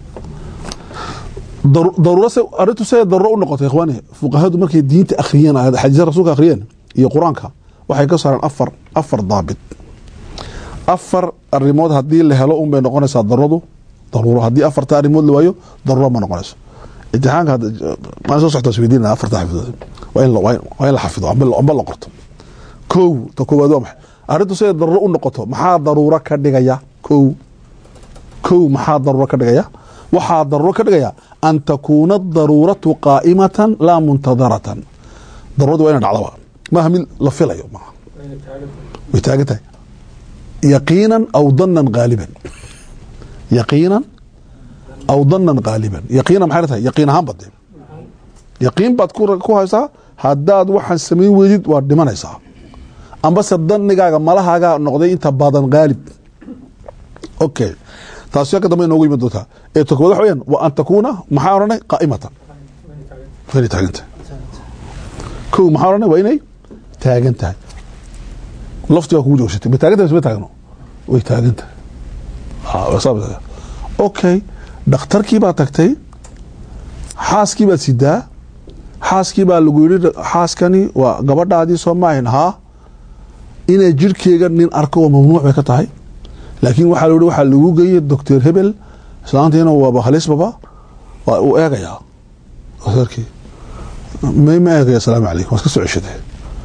B: daruuro se arrintu se daruuro u noqotay ikhwaani fuqahadu markay diinta akhriyeen xadiisa rasuulka akhriyeen iyo qur-aanka waxay ka saareen afar afar daabit afar arrimood haddii la helo un bay noqonaysaa daruuradu daruuro haddii afarta arrimood la waayo daruuro ma noqonayso imtixaanka maan soo soctaa isweydiinana afarta xafidood waa in waa in la xafido amba la qorto kow ta koowaad waa maxay arrintu siday daruuro u noqoto maxaa daruuro ka dhigaya kow kow maxaa daruuro ka dhigaya waxaa daruuro ka dhigaya an takuuna daruuratu qaa'imatan laa muntadaratan daruuradu waa ina dhacdaba maaha mid la filayo maaha way taagan tahay yaqiinan aw danan gaaliban yaqiinan aw danan gaaliban yaqiinan maxay tahay yaqiin ahaan bade yaqiin baad ku haysaa haddaad waxaan samayn weydid waad dhimanaysaa ambase danigaaga malahaagaa noqday inta badan gaalib okay taasi ka dambe inoogu yimid doontaa ee ta kowaad waxa weyaan wa an takuuna maxaa odhanay qaa'imatan waa inay taagan tahay kow maxaa odhanay waa inay taagan tahay lafti waa kugu joogsatay ma taagan tahay mise ma taagno way taagan tahay okay dhakhtarkii baa tagtay xaaskii baad sidaa xaaskii baa lagu yidhi xaaskani waa gabadhaadii soo maahin haa inay jirhkeega nin arko oo mamnuuc bay ka tahay laakiin waxaa la yihi waxaa lagu geeyey doctor hebel islaantiina waaba halisbaba waa uu eegayaa doctorkii may ma eegaya asalaamu calaykum waa iska soo ceshaday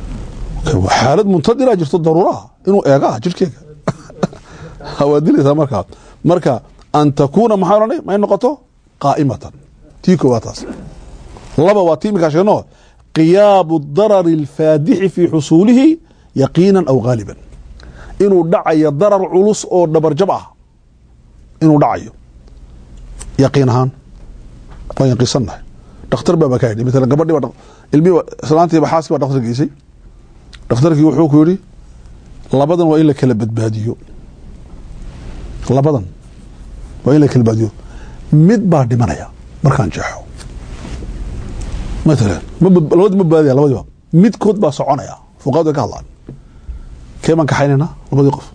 B: xaalad muntadiraa jirto daruuraha inuu eegaa jirhkeega waad dilaysaa markaa marka an takuuna maxaa odhanay may noqoto qaa'imatan tii koowaad taas laba waa tii iminkaa sheegno qiyaabu darari alfaadixi fii xusuulihi yaqiinan aw gaaliban inuu dhacayo darar culus oo dhabarjab ah inuu dhacayo yaqiin ahaan waan yaqiinsannahay dhakhtar baaba ka yidhi maalan gabadhii ilmihiiba islaantiiba xaaskii baa dhakhtar geysay dhakhtarkii wuxuu ku yidhi labadan waa in la kala badbaadiyo labadan waa in la kala badbaadiyo mid baa dhimanaya markaan jeexo maalan labadii ma badbaadaya labadiiba midkood baa soconaya fuqahadu way ka hadlaan kee baan kaxaynayna labadii qof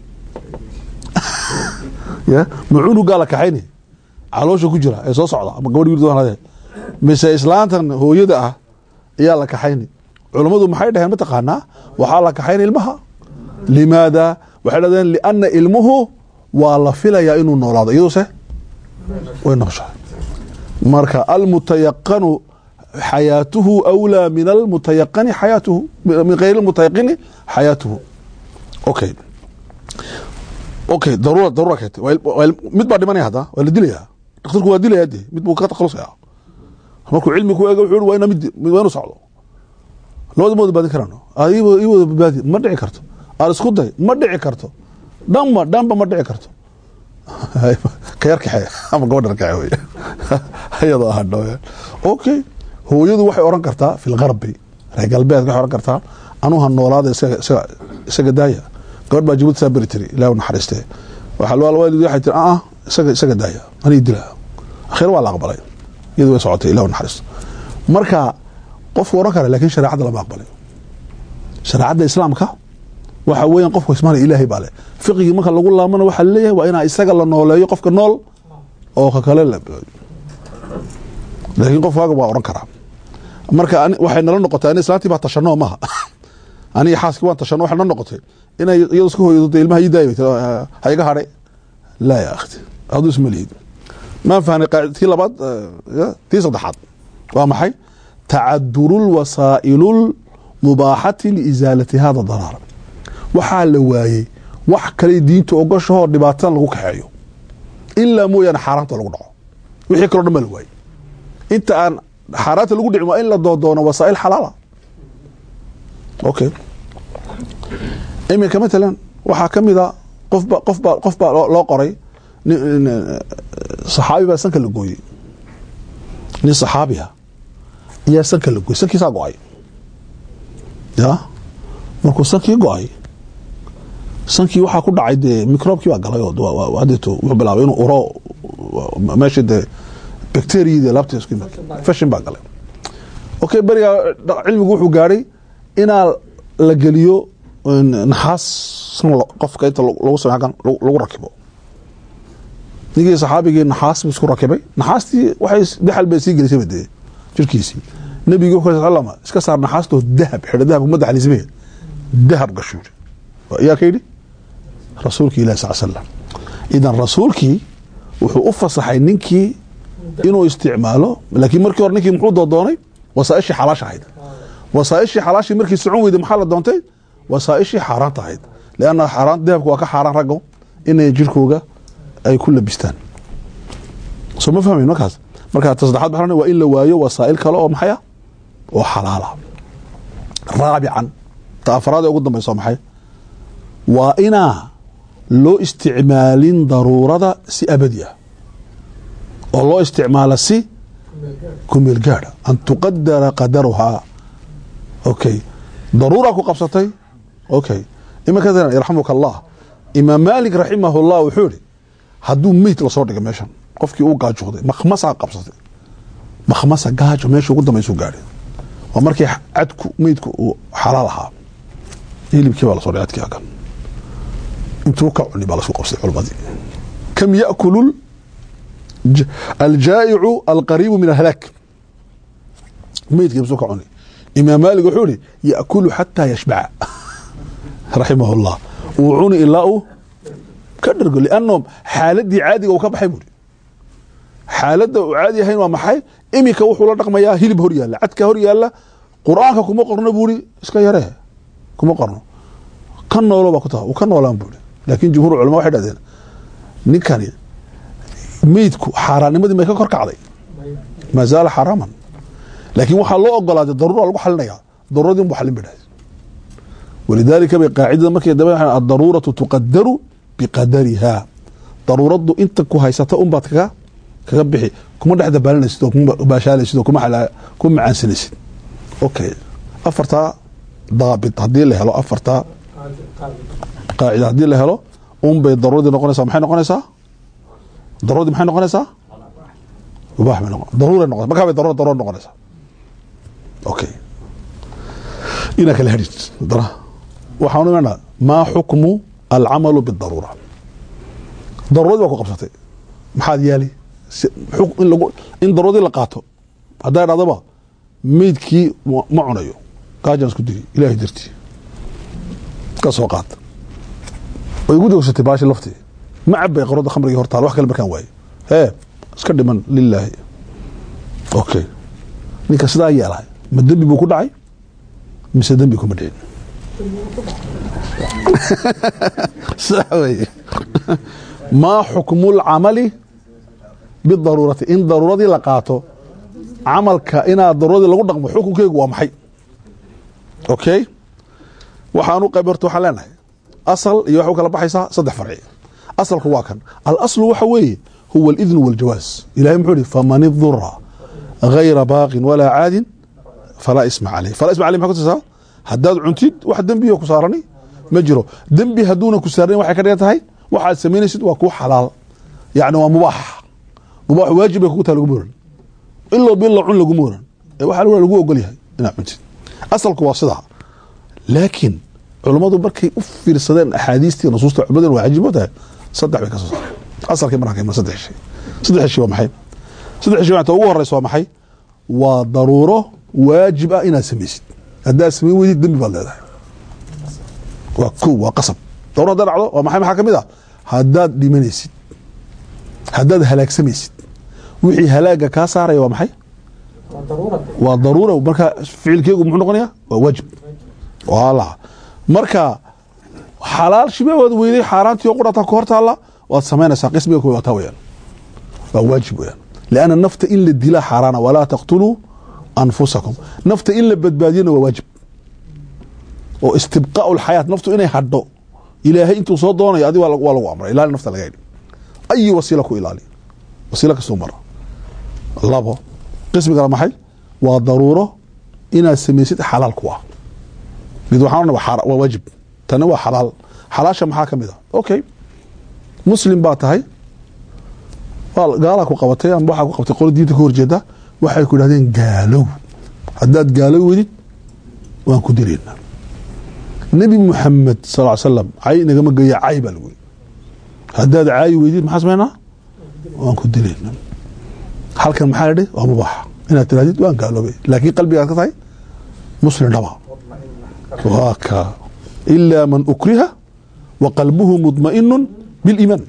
B: ya ma cunugaa la kaxaynay caloosha ku jira ee soo socda ama gabadh wiil mise islaantan hooyada ah ayaa la kaxaynay culammadu maxay dhaheen mataqaanaa waxaa la kaxaynay ilmaha limaada waxay dhahdeen lianna ilmuhu waa la filayaa inuu noolaado iyaduse way nooshahay marka almutayaqanu xayaatuhu awlaa min almutayaqani xayaatuhu min gayri almutayaqini xayaatuhu okay okay daruura daruura keentay waa il- waa il- mid baa dhimanaya hadda waa la dilayaa dhakhtarku waa dilaya de mid buu ka takhalusaya markuu cilmi ku eego wuxuu yihi waa ina mid mid- waa inuu socdo labada ma wada baadin karaan adi i wada badbaadi ma dhici karto aan isku day ma dhici karto dhanba dhanba ma dhici karto ka yar kaxee ama gabadha kaxe wey iyadoo ah dhawe okay hooyadu waxay oran kartaa fi lgarbi reer galbeedka waxay oran kartaa anuha noolaada isaga isaga isaga daaya gabadh baa jabuuti saa beri tiri ilaah u naxariistee waxaa loo waalid waxay tiri ah isaga isaga daaya anii dila akhir waa la aqbalay iyadu way socotay ilah u naxariisto marka qofku oran kara laakiin shareecadda lama aqbalay shareecadda islaamka waxa weeyaan qofku ismaana ilaahay baa leh fiqigii marka lagu laamana waxaa leeyahay waa inaa isaga la nooleeyo qofka nool oo ka kale la laakiin qof waaga waa oran karaa marka ani- waxay nala noqotay ani islaantii baa tashanoo maha aniga xaaskii waan tashano waxay nala noqotay inay iyadu iska hooyado dee ilmaha ii daaya bay tiri, "Ah, ha iga hadhay laa ya akhti aduu isma lihid maan fahnay qaacid- tii labaad eh, tii saddexaad waa maxay tacaduru lwasaa'ilu lmubaaxati liisaalati hada daraar waxaa la waayey wax kale diinta ogashahoo dhibaatada lagu kaxeeyo ilaa mooyaane xaaraanta lagu dhaco wixii kaloo dhan baa la waayey inta aan xaaraanta lagu dhicin waa in la doodoono wasaa'il xalaala okay iminka matalan waxaa ka mid a qofba qofba qof baa loo loo qoray nin- nin- saxaabi baa sanka la gooyey nin saxaabiha ayaa sanka la gooyey sankiisaa go-ay ya markuu sankii go-ay sankii waxaa ku dhacay dee microbkii baa galay oo waa- waa- hadeeto wuxuu bilaabay inuu uro meesha dee bacteriyadii laabta isku yimid fashion baa galay okay berigaa dha- cilmigu wuxuu gaadhay inaa la geliyo een, naxaas san lo- qofka inta lo- lagu samey halkan lagu lagu rakibo ninkii saxaabigii naxaas buu isku rakibay naxaastii waxay daxal bay sii gelisay dee jirkiisii nabigu wuxuu sal lama iska saar naxaastoo dahab xidho dahab uma daxalismee dahab gashu yiri yaa ka yidhi rasuulki ilahi sal slam idan rasuulkii wuxuu u fasaxay ninkii inuu isticmaalo laakiin markii hore ninkii muxuu doodoonay wasaaishii xalaasha ahayd wasaaishii xalaashii markii socon weyday maxaa la doontay wasaaishii xaaraanta ahayd leanna xaaraan dahabka waa ka xaaraan raggo inay jirkooga ay ku labistaan soo ma fahmayn markaas marka ta saddexaad maxaa waa in la waayo wasaa'il kale oo maxay ah oo xalaala raabican ta afraad ee ugu dambaysa waa maxay waa inaa loo isticmaalin daruurada si abadi ah oo loo isticmaala si kumeel gaadha an tuqadara qadaruhaa okay daruura ku qabsatay okay iminka yarxamuka allah imaam maalik raximah llah wuxuu ihi hadduu meyd lasoo dhiga meeshan qofkii uu gaajooday makhmasaa qabsatay makhmasa gaajo meesha ugu dambaysu gaadhay waa markii cadku meydku uu xalaal ahaa hilibkii baa lasoo dhigay cadkii agan intuu ka cuni baa lasku qabsay culmadii kam yakulu aljaa'icu alqariibu min alhalaak meydkii basuu ka cuni imaam maalik wuxuu ihi yakulu xataa yashbaca raximah llah uu cuni ilaa uu ka dhergo lianno xaaladii caadiga uu ka baxay buuri xaaladda uu caadi ahayn waa maxay iminka wuxuu la dhaqmayaa hilib hor yaalla cadka hor yaalla qur-aanka kuma qorno buuri iska yaree kuma qorno ka noolo baa ku taha uu ka noolaan buuri laakiin jumhur culama waxay dhahdeen ninkani meydku xaaraannimadii may ka kor kacday maa zaala xaraaman laakiin waxaa loo ogolaaday daruura lagu xalinaya daruuradii unbu xalin bay dhahdeen walidaalika bay qaacidada markay daba addaruuratu tuqadaru biqadariha daruuraddu inta ku haysata unbaad kaga kaga bixi kuma dhex dabaalanaysid oo kuma baashaalaysid oo kuma kuma macaansanaysid okay afartaa daabit haddii la helo afartaa qaacida haddii la helo unbay daruuradii noqonaysaa maxay noqonaysaa daruuradii maxay noqonaysaa mubaax bay noqon daruuray noqon markaa bay daruura daruura noqonaysaa okay inaa kala hadhid dara waxaan imanaa maa xukmu alcamalu bidaruura daruuradii baa ku qabsatay maxaad yaali in lagu in daruuradii la qaato haddaa idhahdaba meydkii ma cunayo gaajaan isku diri ilaahay dartii ka soo qaata way igu doogsatay baashi laftii ma cabay qarooda khamrigii hortaal wax kale markaan waaye hee iska dhiman lilaahi okay ninka sidaa yeelahay ma dembi buu ku dhacay mise dembi kuma dhicin sax weye maa xukmu lcamali bidaruurati in daruuradii la qaato camalka inaad daruuradii lagu dhaqmo xukunkeygu waa maxay okay waxaanu qayb horta waxaan leenahay asal iyo waxay u kala baxaysaa saddex farci asalku waa kan alaslu waxa weeye huwa alidnu waljawaas ilahay muxuu ihi faman idura gayra baaqin walaa caadin falaa isma caleyh falaa isma caleyh maxay kutusaa haddaad cuntid wax dembiyo ku saarani ma jiro dembi hadduuna ku saaranin waxay ka dhigan tahay waxaad samaynaysid waa kuu xalaal yacni waa mubaax mubaax waajib bay kugu tahay laguma oran ilo bilo cun laguma oran ee waxaa lagu ogol yahay inaad cuntid asalku waa sidaa laakiin culummadu markay u fiirsadeen axaadiistii nusuusta culimadeen waa cajiib tahay saddex bay ka soo saareen asalkii markaan ka iman saddex shay saddex shay waa maxay saddex shay ta ugu horeysa waa maxay waa daruuro waajib ah inaad samaysid haddaad samayn weydid dembi baad leedahay waa ko waa qasab daruuro haddaad dhacdo waa maxay maxaa ka mid ah haddaad dhimanaysid haddaad halaagsamaysid wixii halaaga kaa saaraya waa maxay waa daruura marka ficilkeegu muxuu noqonaya waa waajib wala marka xalaal shibee waad weyday xaaraantii oo qudhata ka hor taalla waad samaynaysaa qismiga ko wataa weyaan waa waajib weyaan lianna nafta in la dila xaaraana walaa taqtuluu anfusakum nafta in la badbaadiyana waa waajib oo istibqaau lxayaat naftu inay hadho ilaahay intuu soo doonayo adi waa lagu amray ilaali nafta laga hidhi ayi wasiila ku ilaali wasiila kasoo mara labo qismigana maxay waa daruuro inaad samaysid xalaal ku ah mid waxaan waa waajib tani waa xalaal xalaasha maxaa ka mid a okay muslim baa tahay gaalaa ku qabatay amba waxaa ku qabtay qolo diinta ka horjeeda waxay ku idhahdeen gaalow haddaad gaalow wedid waan ku dilaynaa nebi muxamed sal ly slam cay nagama geeya cay baa lagu yiri haddaad caayi weydid maxaa samaynaa waan ku dilaynaa halkan maxaa la dhi waa mubaax inaad tirahdid waan gaaloobay laakiin qalbigaad ka tahay muslim dhaba waa ka ilaa man ukriha wa qalbuhu mudma'inu biliimaan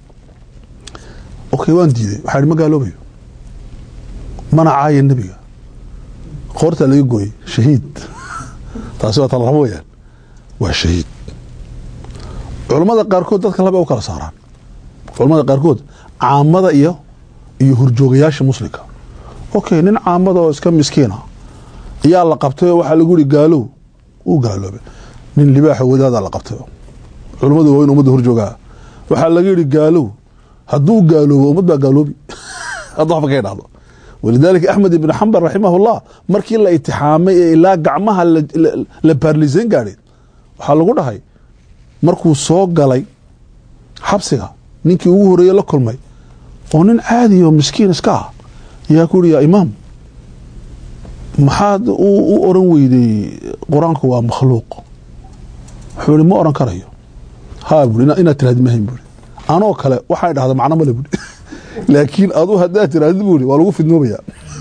B: okay waan diiday waxaa ihi ma gaaloobayo mana caaya nebiga qoortaa laga gooyey shahiid taasi waa tala rabo weyaan waa shahiid culammada qaarkood dadka laba u kala saaraan culammada qaarkood caamada iyo iyo hurjoogayaasha muslimka okay nin caamada oo iska miskiina ayaa la qabtay oo waxaa lagu yihi gaalow uu gaaloobay nin libaaxa wadaadaa la qabtay culummadu waa in ummadda horjoogaa waxaa laga yihi gaalow hadduu gaaloobo ummad baa gaaloobi hadda waxba ka idhahdo walidaalika axmed ibn xambal raximahullah markii la itixaamay ee ilaa gacmaha la baarlisayn gaadhay waxaa lagu dhahay markuu soo galay xabsiga ninkii ugu horeeye la kulmay oo nin caadi oo miskiin iska ah ayaa ku yihi yaa imaam maxaad u oran weyday qur-aanku waa makhluuq wuxuu ihi ma oran karayo ha bui inaad tirahdi mahayn bui anoo kale waxay dhahda macno male bui laakiin adu haddaad tirahdid bui waa lagu fidnoomaya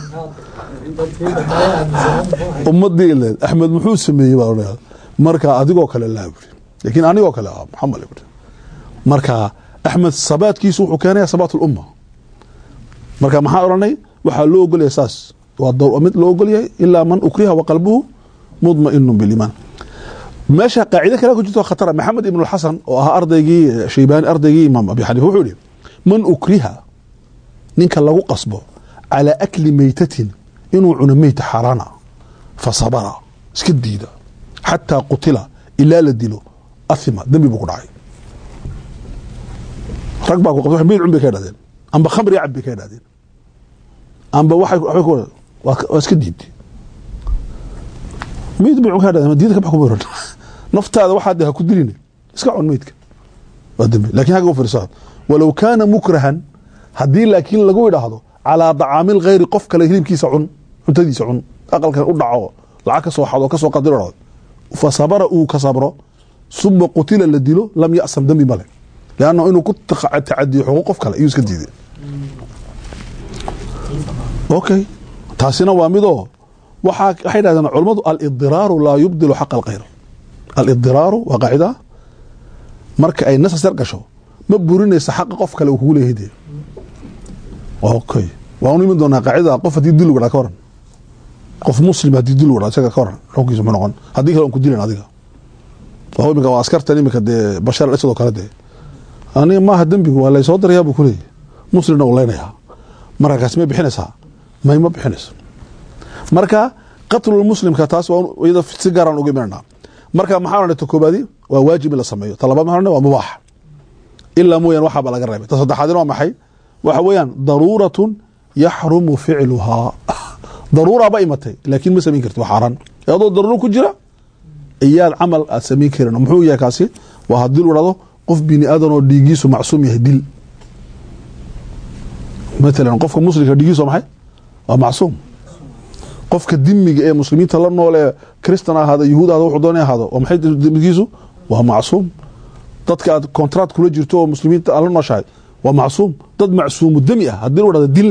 B: ummadii ileed axmed muxuu sameeyey baa odhanaya marka adigoo kale laa buri laakiin anigoo kale ah maxaa male buri marka axmed sabaadkiisu wuxuu keenaya sabaat ulumma marka maxaa odhanay waxaa loo ogolyahay saas waa mid loo ogolyahay ilaa man ukriha wa qalbuhu mudma'inu biliimaan meesha qaacide kale ku jirto khatara maxamed ibn xasan oo ahaa ardaygii shaybaani ardaygii imaam abi xaniifa wuxuu yihi man ukriha ninka lagu qasbo calaa akli meytatin inuu cuno meyta xaaraana fa sabara iska diida xataa qutila ilaa la dilo athima dembi buu ku dhacay rag baa ku qabta meyd cun bay ka idhahdeen amba khamri cab bay ka idhahdeen amba waxay waa iska diiday meyd bay cun ka idhahdeen diida ka bax kuma oran naftaada waxaa de ha ku dilina iska cun meydka waa dembi lakin hagga u fiirsaad walow kaana mukrahan haddii laakiin lagu idhaahdo calaa dacaamil khayri qof kale hilibkiisa cun cuntadiisa cun aqalkan u dhaco lacag ka soo xado kasoo qadiro fa sabara uu ka sabro suma qutila la dilo lam yasam dembi male leanna inuu ku tacadiyo xuquuq qof kale iyuu iska diiday okay taasina waa midoo waxaa waxay dhahdeen culammadu alidiraaru laa yubdilu xaqa alkhayr alidiraaru waa qaacida marka ay nasasar gasho ma burinaysa xaqa qof kale uu kugu leeyahay dee okay waan iman doonaa qaacidada qof haddii dil lagu dhaa ka waran qof muslim haddii dil wadha isaga ka waran xukunkiisa muxuu noqon haddii kale aan ku dilan adiga waa imika waa askartan imika dee bashar al asad oo kale dee aniga maaha dembigu waa laysoo darayaa buu kuleeyahy muslimna uu leynayaa marka kaasi may bixinaysaa may ma bixinayso marka qatlul muslimka taas waa iyada si gaaraan uga imananaa marka maxaa odhanay ta koobaadi waa waajib in la sameeyo ta labaad maxaa odhanay waa mubaax ilaa mooyaan waxaaba laga reebay ta saddexaadina waa maxay waxa weeyaan daruuratun yaxrumu ficluhaa daruuraaba imatay laakiin ma samayn karti waa xaaraan adoo daruuro ku jira iyaad camal aad samayn karin muxuu yahay kaasi waa haddii lu dhahdo qof bini aadan oo dhiigiisu macsuum yahay dil matalan qofka muslimka dhiigiisu waa maxay waa macsuum qofka dimiga ee muslimiinta la nool ee kristan ahaado yahuud ahaado wuxuu doonay ahaado waa maxay dimigiisu waa macsuum dadka aad contract kula jirto oo muslimiinta aad la nooshahay waa macsuum dad macsuumu demi ah haddii lu dhahdo dil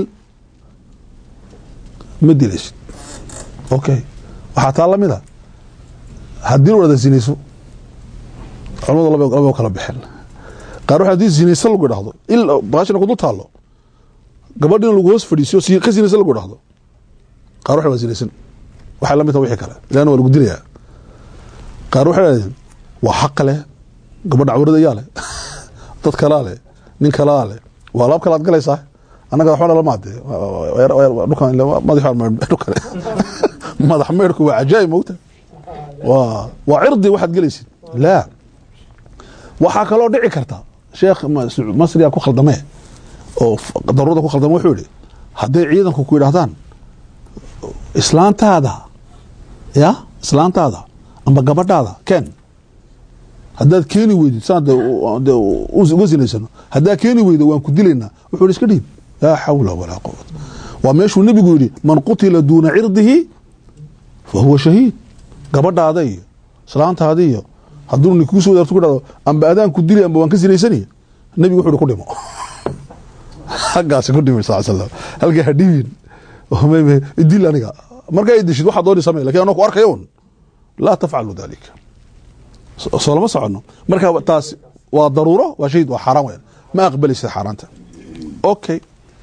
B: ma dilaysid okay waxaa taa lamid a haddii lu dhahdo zinayso culamadu laba laba kala bixeen qaar waxa haddii zinayso lagu dhahdo il baashina ku dul taallo gabadhina lagu hoos fadhiisiyo si ka zinayso lagu dhahdo qaar waxa waa zinaysan waxay lamid tahay wixii kale ilaana waa lagu dilayaa qaar waxay dhahdeen waa xaq leh gabadha cawrada ayaa leh dad kalaa leh nin kalaa leh waa laab kale aad galaysaa annaga waxba lama ade dhukan madax madax meydhku waa cajaa'ib mogta waa waa cirdi waxaad gelaysid laa waxaa kaloo dhici karta sheekh masriga ku khaldamee oo daruurada ku khaldame wuxuu yihi hadday ciidanku ku yidhahdaan islaantaada ya islaantaada amba gabadhaada ken haddaad keeni weydid saan uga sinaysano haddaad keeni weydo waan ku dilaynaa wuxuu ihi iska dhiib laa xawla walaa quwata waa meeshuu nebigu yidhi man qutila duuna cirdihi fa huwa shahiid gabadhaada iyo islaantaada iyo hadduu nin kugu soo wadaarto ku dhahdo amba adaan ku dili amba waan ka sinaysanaya nebigu wuxuu ihi ku dhimo xaggaasi ku dhimay sal slam halkaa ha dhibin dil aniga markaa i dishid waxaa dooni samey lakin anoo ku arkayo un laa tafcalu dalika soo lama socono marka taas waa daruuro waa shahid waa xaaraan weyan ma aqbalaysid xaaraanta okay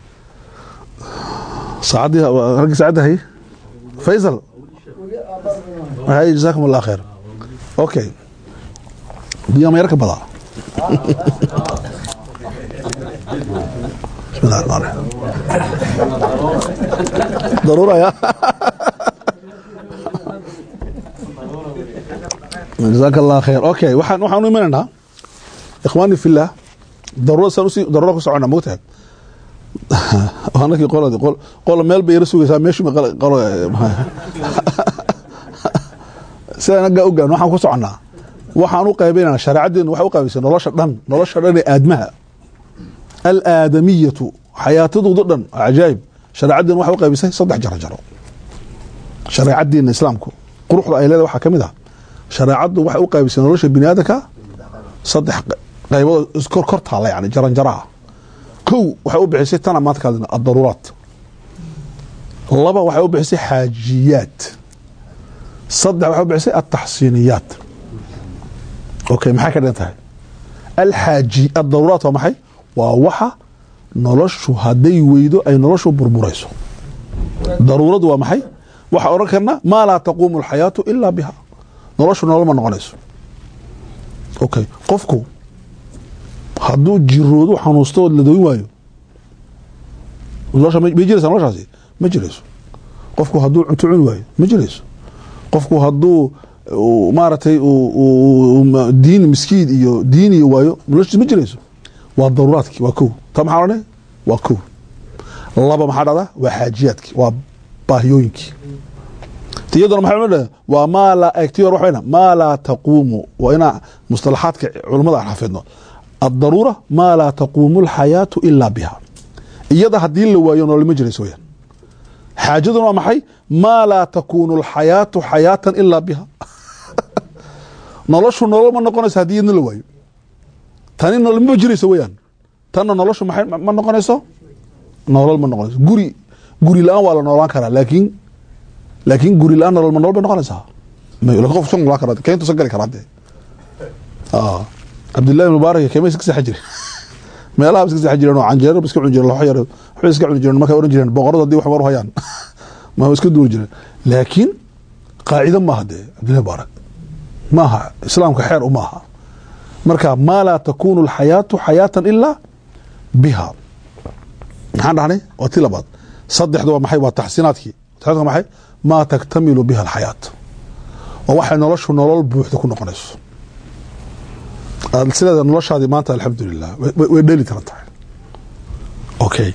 B: saacaddii raggii saacadda hay faysal hay jazakum allah khayr okay biyaa ma yar ka badaa بسم الله الرحمن الرحيم ضرورة يا جزاك الله خير اوكي waxaan waxaan u imananaa ikhwaani fillah daruura san usi daruura ku socona moogtahay anakii qoladi qol qol meel bay yara sugaysaa meeshu ma qolo sidaan aggaa ogaan waxaan ku soconaa waxaan u qaybaynaa shareecaddeenu waxay u qaybaysay nolosha dhan nolosha dhan ee aadmaha alaadamiyatu xayaatadooda dhan cajaayib shareecaddeena waxay u qaybisay saddex jaro jaro shareecaddeena islaamku quruxda ay leedahay waxaa ka mid ah shareecaddu waxay u qaybisay nolosha bini aadamka saddex qaybood iskor kor taalla yani jaran jaraha kow waxay u bixisay tana maanta ka hadlayna addaruuraat laba waxay u bixisay xaajiyaat saddex waxay u bixisay altaxsiiniyaat okay maxay ka dhigan tahay alxaaji addaruuraat waa maxay waa waxa noloshu hadday weydo ay noloshu burburayso daruuradu waa maxay waxaa odhan karna maa laa taquumu alxayaatu ilaa biha noloshu nolol ma noqonayso okay qofku hadduu jiroodu xanuusto oo la dayn waayo nolosha may jiraysa noloshaasi ma jirayso qofku hadduu cunto cuni waayo ma jirayso qofku hadduu maaragtay diin miskiid iyo diiniyo waayo noloshiis ma jirayso waa daruuraadkii waa kow ta maxaa odhanay waa kow laba maxaa dhahdaa waa xaajiyaadkii waa baahiyooyinkii iyaduna maxay odhan waa maa laa egti hor waxayna maa laa taquumu waa inaa mustalaxaadka culummada aan xafidno addaruura maa laa taquumu alxayaatu ilaa biha iyada haddii la waayo nolol ma jirayso weyaan xaajaduna waa maxay maa laa takuunu alxayaatu xayaatan ilaa biha noloshu nolol ma noqonayso haddii iyadna la waayo tani nolol ma jirayso weyaan tanna noloshu maxay ma noqonayso nolol ma noqonayso guri guri la-aan waa la noolaan karaa laakiin laakiin guri la-aan nolol ma nolol bay noqonaysaa qof san noolaan karaa keyntu san gali karaa dee cabdillahi mubaarak keema iska seexan jire meelaha iska seexan jireen oo canjeero iska cuni jireen laxo yar waxbay iska cuni jireen markay oran jireen boqoradu haddii wax war hayaan ma iska duuli jireen laakiin qaacido maaha dee cabdillahi baarak maaha islaamka xeer uma aha marka maa laa takunu alxayaatu xayaatan ilaa biha maxaan dhahnay waa ti labaad saddexda waa maxay waa taxsiinaadkii taxsiinaadka maxay maa taktamilu biha alxayaat waa waxay noloshu nolol buuxda ku noqonayso aad sideeda noloshaadii maanta alxamdulilah way- way dheli karan tahay okay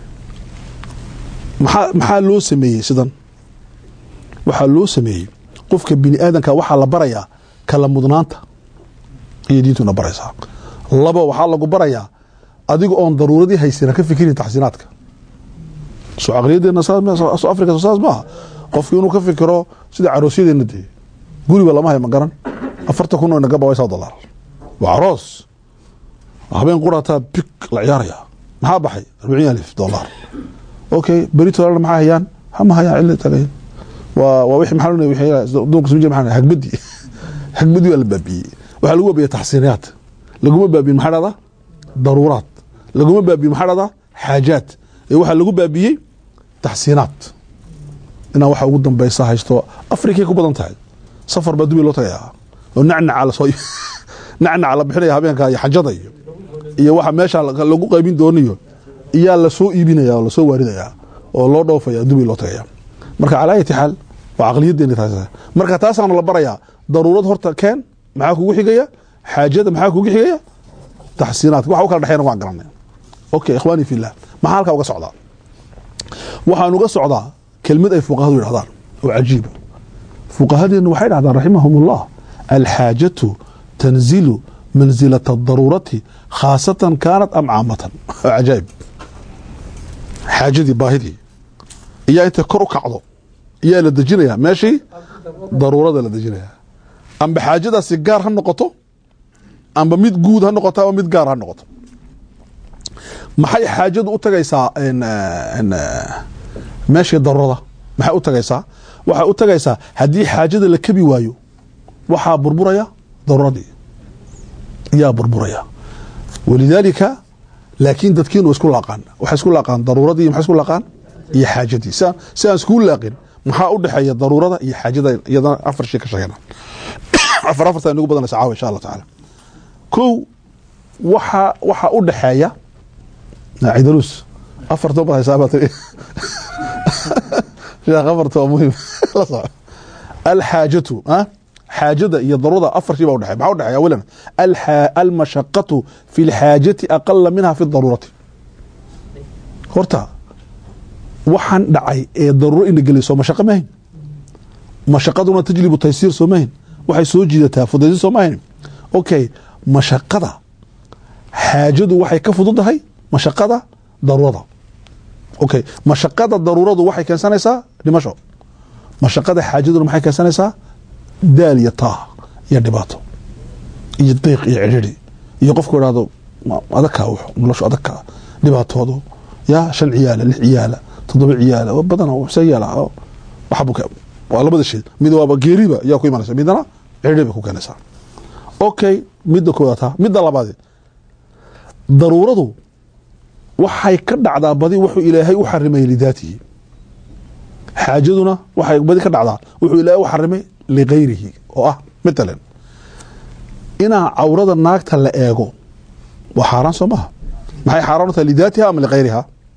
B: maxaa maxaa loo sameeyey sidan waxaa loo sameeyey qofka bini aadanka waxaa la barayaa kala mudnaanta iyo diintuna baraysaa labo waxaa lagu barayaa adiga oon daruuradii haysana ka fikirin taxsiinaadka soo caqliyadeena saas- soo afrika saas maaha qofku inuu ka fikiro sida caroosyadeena dee guriba lama hay ma garan afartan kun oo inaga bawaysaa dolar waa aroos habeen qurataa big la ciyaaraya maxaa baxay arbaciin alif dolar okay beritoolana maxaa hayaan hama hayaan cili tagay waa waa wixii maxaa wixii duunka soo jeeda maxaa hagbadi hagbadi waa la baabiyey waxaa lagu baabiya taxsiinaat laguma baabiyin maxaa dhahdaa daruuraat laguma baabiyin maxaa dhahdaa xaajaat ee waxaa lagu baabiyey taxsiinaat inaa waxa ugu dambeysa haysto afrikay ku badan tahay safar baa dubai loo tagayaa oo nacnaca lasoo nacnaca la bixinaya habeenka iyo xajada iyo iyo waxa meesha lagu qaybin doonayo iyaa lasoo iibinaya oo lasoo waaridaya oo loo dhoofaya dubai loo tagaya marka calaa ayati xaal waa caqliyadeeni taas marka taasaana la barayaa daruurad horta keen maxaa kugu xigaya xaajada maxaa kugu xigaya taxsiinaadka waxa u kala dhexeena waan garanay okay ikhwaani fillah maxaa halkaa uga socdaa waxaan uga socdaa kelmad ay fuqahadu yidhahdaan oo cajiiba fuqahadeenu waxay dhahdaan raximahum ullah alxaajatu tanzilu mansilata adaruurati khaasatan kaanat am caamatan oo cajaa'ib xaajadii baahidii iyaa intay kor u kacdo iyaa la dejinayaa meeshii daruurada la dejinayaa amba xaajadaasi gaar ha noqoto amba mid guud ha noqoto amba mid gaar ha noqoto maxay xaajadu u tagaysaa meeshii daruurada maxay u tagaysaa waxay u tagaysaa haddii xaajada la kebi waayo waxaa burburaya daruuradii yaa burburaya walidaalika laakiin dadkiinu isku laaqaan waxay isku laaqaan daruuradii maxay isku laaqaan iyo xaajadii si aan si aan iskugu laaqin maxaa u dhexeeya daruurada iyo xaajada iyadana afar shay ka sheegana afar afarta inagu badanaysa caawa insha allah tacaala kow waxa waxa u dhexeeya cidaruus afarta bad haysaa baa tiri sheekh afarta waa muhiim la soco alxaajatu ah xaajada iyo daruurada afar shay baa udhexeya maxaa udhexeya awalan almashaqatu fi lxaajati aqala minha fi daruurati horta waxaan dhacay ee daruuro ina gelay soo mashaqo mahayn mashaqaduna tajlibu taysiir soo mahayn waxay soo jiidataa fudaysin soo mahayn okay mashaqada xaajadu waxay ka fududahay mashaqada daruurada okay mashaqada daruuradu waxay keensanaysaa dhimasho mashaqada xaajaduna maxay keensanaysaa daal iyo taah iyo dhibaato iyo diiq iyo cidhiri iyo qofku idhahdo adagkaa w noloshu adagkaa dhibaatoodu ya shan ciyaala lix ciyaala toddoba ciyaala badan se yaala waa labada shay mid waaba geeriba yaa ku imanaysa midna cidhiri bay ku keenaysaa okay midda koodaata midda labaade daruuradu waxay ka dhacdaa badi wuxuu ilaahay u xarimay lidaatihi xaajaduna waxay badi ka dhacdaa wuxuu ilaahay u xarimay ligayrihi oo ah matalan inaa cawrada naagta la eego waa xaaraan soo maha maxay xaaraan u tahay lidaatiha ama ligayriha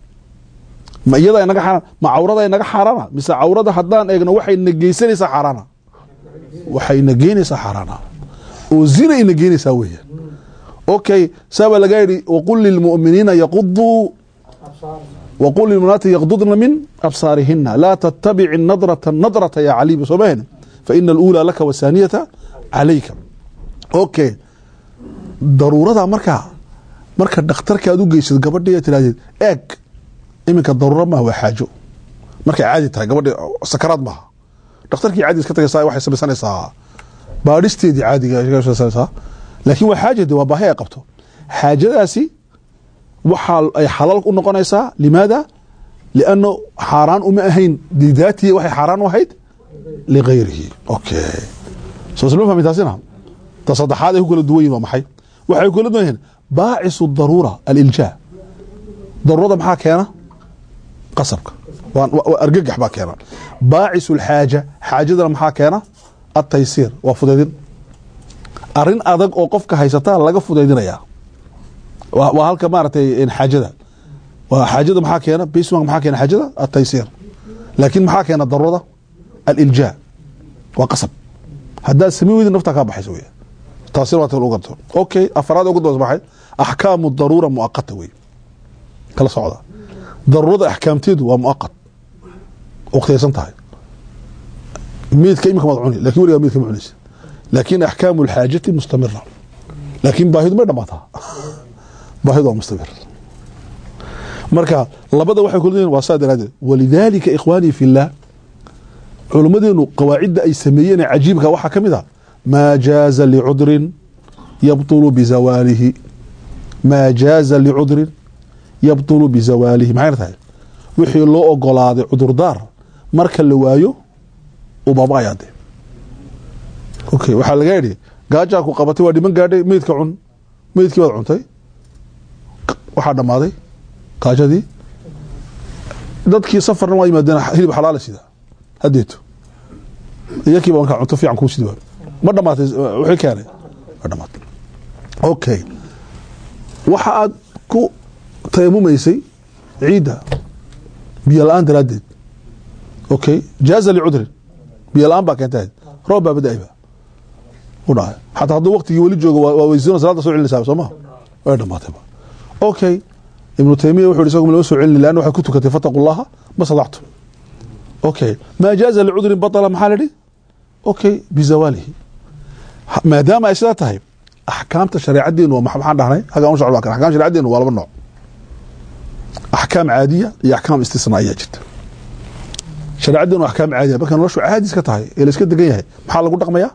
B: ma iyada inaga xaaraan ma cawrada inaga xaaraana mise cawrada haddaan eegno waxay na geysanaysaa xaaraana waxay na geynaysaa xaaraana oo zina ina geynaysaa weeyaan okay saabaa laga yidhi waqul lilmu'miniina yaquduu waqul lilmuminaati yaqdudna min absaarihina laa tattabici nadrata nadrata ya caliba soo mahen faina aluulaa laka wasaaniyata calayka okay daruurada markaa marka dhakhtarka aad u geysad gabadhi tiraahdeed eeg iminka daruura maaha waa xaajo markay caadi tahay gabadhi sakaraad maaha dhakhtarkii caadi iska tagaysaa waxay samaysanaysaa baadhisteedii caadiga samaysanaysaa laakiin waa xaaja de waa baahi ay qabto xaajadaasi waxaa ay xalaal u noqonaysaa limaada lianno xaaraan uma ahayn lidaatihi waxay xaaraan u ahayd ligayrihi okay soo slma fahmi taasina ta saddexaad ay ku kala duwan yihin waa maxay waxay ku kala duwan yihiin baacisu daruura aliljaa daruurada maxaa keena qasabka waa- waa- waa argagax baa keena baacisu lxaaja xaajadana maxaa keena ataysiir waa fudaydin arin adag oo qofka haysataa laga fudaydinaya waa waa halka maaragtay in xaajada waa xaajada maxaa keena basement maxaa keena xaajada ataysiir laakiin maxaa keena darurada aliljaa waa qasab haddaad samayn weydin naftaa kaa baxaysa wey taasina waa ta lagu garto okay afraad ugu dabas baxay axkaamu daruura muaqata wey kala socda daruurada axkaamteedu waa muaqat waqtiyaysan tahay meydka imika maad cuni lakin weligaa meydka ma cunaysa laakin axkaamu lxaajati mustamira laakin baahidu may dhamaataa baahidu waa mustamir marka labada waxay kula yihiin waa saa daraadeed walidaalika ikhwaanii fi llah culummadeenu qawaacidda ay sameeyeen ee cajiibka waxaa ka mid a maa jaaza licudrin yabطulu bizawaalihi maa jaaza licudrin yabطulu bizawaalihi maxayna tahay wixii loo ogolaaday cudurdaar marka la waayo uu baaba-ayaa de okay waxaa laga idhi gaajaa ku qabatay waa dhiman gaadhay meydka cun meydkii baad cuntay waxaa dhammaaday gaajadii dadkii safarna waa yimaadeen hilib xalaala sida hadeeto iyakiiba markaa cunto fiican kuu sidi waay ma dhamaatay wixii keenay ma dhamaatay okay waxa aad ku tayamumaysay ciidda biyo la-aan daraaddeed okay jaaza licudrin biyo la-aan baa keentay roob baa bada-ayba u dhahay xataa hadduu waqtigii weli joogo waa waa weysiino salaada soo celinaysaa soo ma way dhamaatayba okay ibnu taymiya wuxuu yidhi isagu lama soo celini leanna waxay ku tukatay fataqu llaha ma sadactu okay maa jaaza licudrin batala maxaa la idhi okay bizawaalihi Ha- maadaama ay sidaa tahay axkaamta shareecadeenu waa maxa- maxaan dhahnay hagaan u socdo axkaam shareecadeenu waa laba nooc axkaam caadiya iyo axkaam istisnaa'iya jirta shareecadeenu waa axkaam caadiya marka noloshu caadis ka tahay ee la iska degan yahay maxaa lagu dhaqmayaa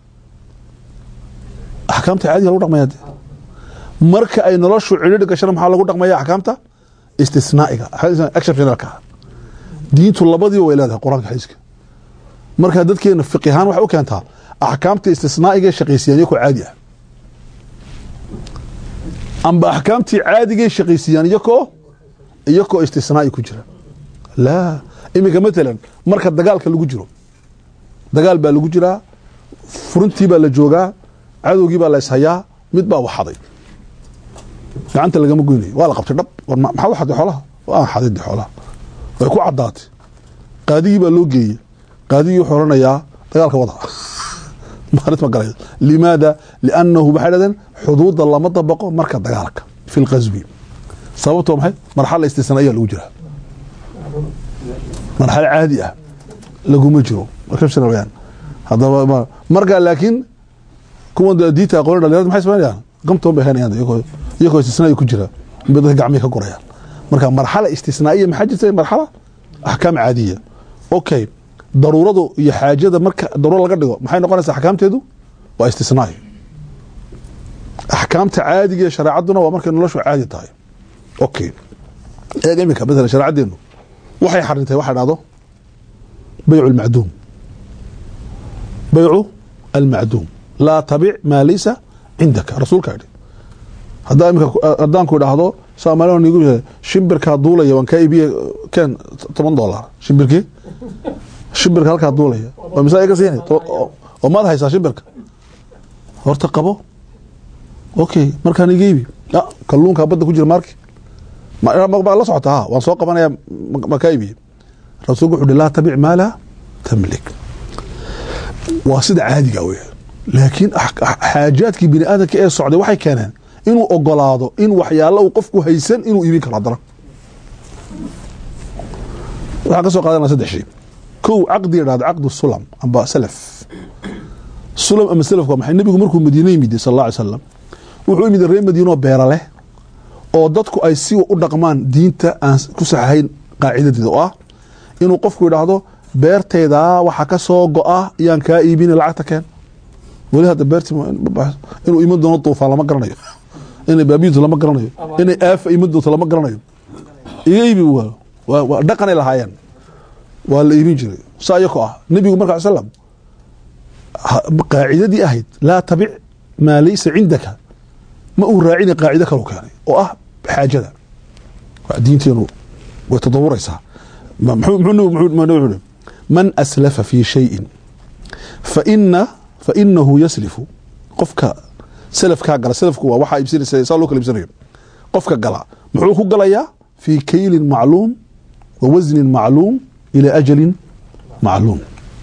B: axkaamta caadiya lagu dhaqmaya de marka ay noloshu cidhiidhi gashana maxaa lagu dhaqmaya axkaamta istisnaa'iga exceptionalka diintu labadiiba way leedahay qur-aanka xadiiska marka dadkeena fiqi ahaan waxay u keentaa axkaamta istisnaa'iga shaqaysiiyaan iyakoo caadi ah amba axkaamtii caadigay shaqaysiiyaan iyakoo iyakoo istisnaa'i ku jira laa iminka matalan marka dagaalka lagu jiro dagaal baa lagu jiraa furintii baa la joogaa cadowgii baa la ishayaa mid baa waxaday gacanta lagama goynayo waa la qabtay dhab war ma- maxaa waxaday xoolaha waa xaday de xoolaha way ku caddaatay qaadigii baa loo geeyey qaadigii wuxuu oranayaa dagaalka wada maalit ma galay limaada liannahu waxay dhahdeen xuduudda lama dabaqo marka dagaalka fi lqaswi sababto waa maxay marxala istisnaa'iya lagu jiraa marxalo caadi ah laguma jiro exceptional weyaan haddaba ma- marka laakiin kuwan dee diinta aqoon dhalinyarada maxay samaynayaan gamtoon bay haynayaan iyagoo iyagoo istisnaa'i ku jira bay dadka gacmihi ka gurayaan marka marxala istisnaa'iya maxaa jirta marxala axkaam caadiya okay daruuradu iyo xaajada marka daruuro laga dhigo maxay noqonaysaa axkaamteedu waa istisnaa'i axkaamta caadiga ee shareecaduna waa markay noloshu caadi tahay okay eeg iminka masalan shareecadeenu waxay xarintay waxa dhahdo baycu lmacduum baycu almacduum laa tabic maa laysa cindaka rasuulka idhi haddaa imika haddaan ku idhaahdo soomaaliya nigu yahay shimbirkaa duulaya waan kaa iibiye keen toban dollar shimbirkii shimbirka halkaa duulaya waa mise iga siini oo maad haysaa shimbirka horta qabo okay markaan iga iibi ah kalluunkaa badda ku jira maarki ma ma la socota ha waan soo qabanaya ma- ma kaa iibiye rasuulku wuxuu uhi laa tabic maa laa tamlik waa sida caadiga wey laakiin ax- ax- xaajaadkii bini aadamka ee socday waxay keeneen inuu ogolaado in waxyaalo uu qofku haysan inuu iibin karo haddana waxaan ka soo qaadanaa saddex shay kow caqdi idhahda caqdu sulam amba salaf sulam ama salafku waa maxay nebigu markuu madiine yimid sal alla alay slam wuxuu yimid reer madiinoo beera leh oo dadku ay si u dhaqmaan diinta aan ku saxahayn qaacidadeeda oo ah inuu qofku idhaahdo beertaydaa waxa ka soo go-a yaan kaa iibina lacagta keen weli hadda beerti inuu iman doono duufaan lama garanayo inay baabiyitu lama garanayo inay aafa iman doonto lama garanayo iga iibi waa waa- waa dhaqanay lahaayeen waa la iibin jiray saa iyako ah nebigu marka slam ha- qaacidadii ahayd laa tabic maa laysa cindaka ma uu raacina qaacido kalu keenay oo ah xaajada waa diinteenu way tadawuraysaa muxuu muxuu nabigu- muxuu- muxuu nabigu yidhi man aslafa fi shayin faina fainahu yaslifu qofka salafkaa gala salafku waa waxaa iibsanaysa saa loo kala iibsanayo qofka gala muxuu ku galayaa fi kaylin macluum wa wasnin macluum ila ajalin macluum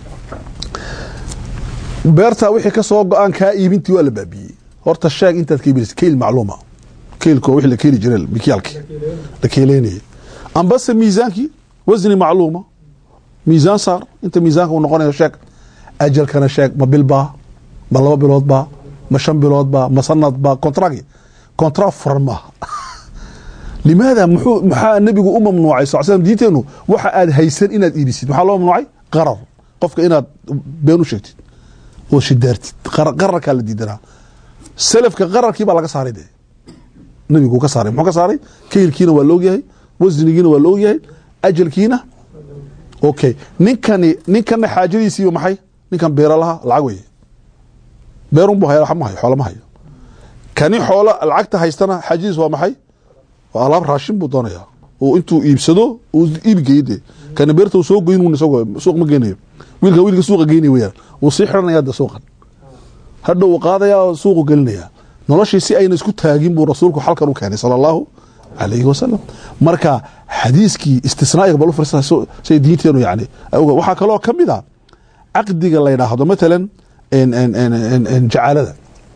B: beertaa wixii ka soo go-aan kaa iibintii waa la baabiyey horta sheeg intaad ka iibinaysa keyl macluuma keylka waa wixii la keeli jiray mikyaalkii la keeleynayay ambase miisaankii wasni macluuma miisaan saar inta miisaanka uu noqonayo sheeg ajalkana sheeg ma bil baa ma laba bilood baa ma shan bilood baa ma sanad baa kontragi kontra furan maaha limaada muxuu maxaa nebigu u mamnuucay sal slam diinteenu waxa aad haysan inaad iibisid maxaa loo mamnuucay qarar qofka inaad been u sheegtid oo shidaartid Qar- qararkaa la diidanaa salafka qararkii baa laga saaray dee nebigu ka saaray muxuu ka saaray keylkiina waa la ogyahay wasnigiina waa la ogyahay ajalkiina okay ninkani ninkana xaajadiisiiba maxay ninkan beera laha lacag weye beerun buu haya wax ma hayo xoola ma hayo kani xoola lacagta haystana xaajadiis waa maxay waa alaab raashin buu doonayaa oo intuu iibsado uu iibgeeyo dee kani beerta uu soo goyn un isagoo suuq ma geynayo wiilka wiilka suuqa geynaya weyaan wuu sii xidhanaya de suuqan hadha uu qaadaya oo suuqu gelinaya noloshii si ayna isku taagin buu rasuulku xalkan u keenay sala allahu calayhi wasalam marka xadiiskii istisnaa'iga bal u firsada so- say diinteenu yani ay oga- waxaa kaloo ka mid a caqdiga la yidhaahdo matalan en- en- en- en- en jacaalada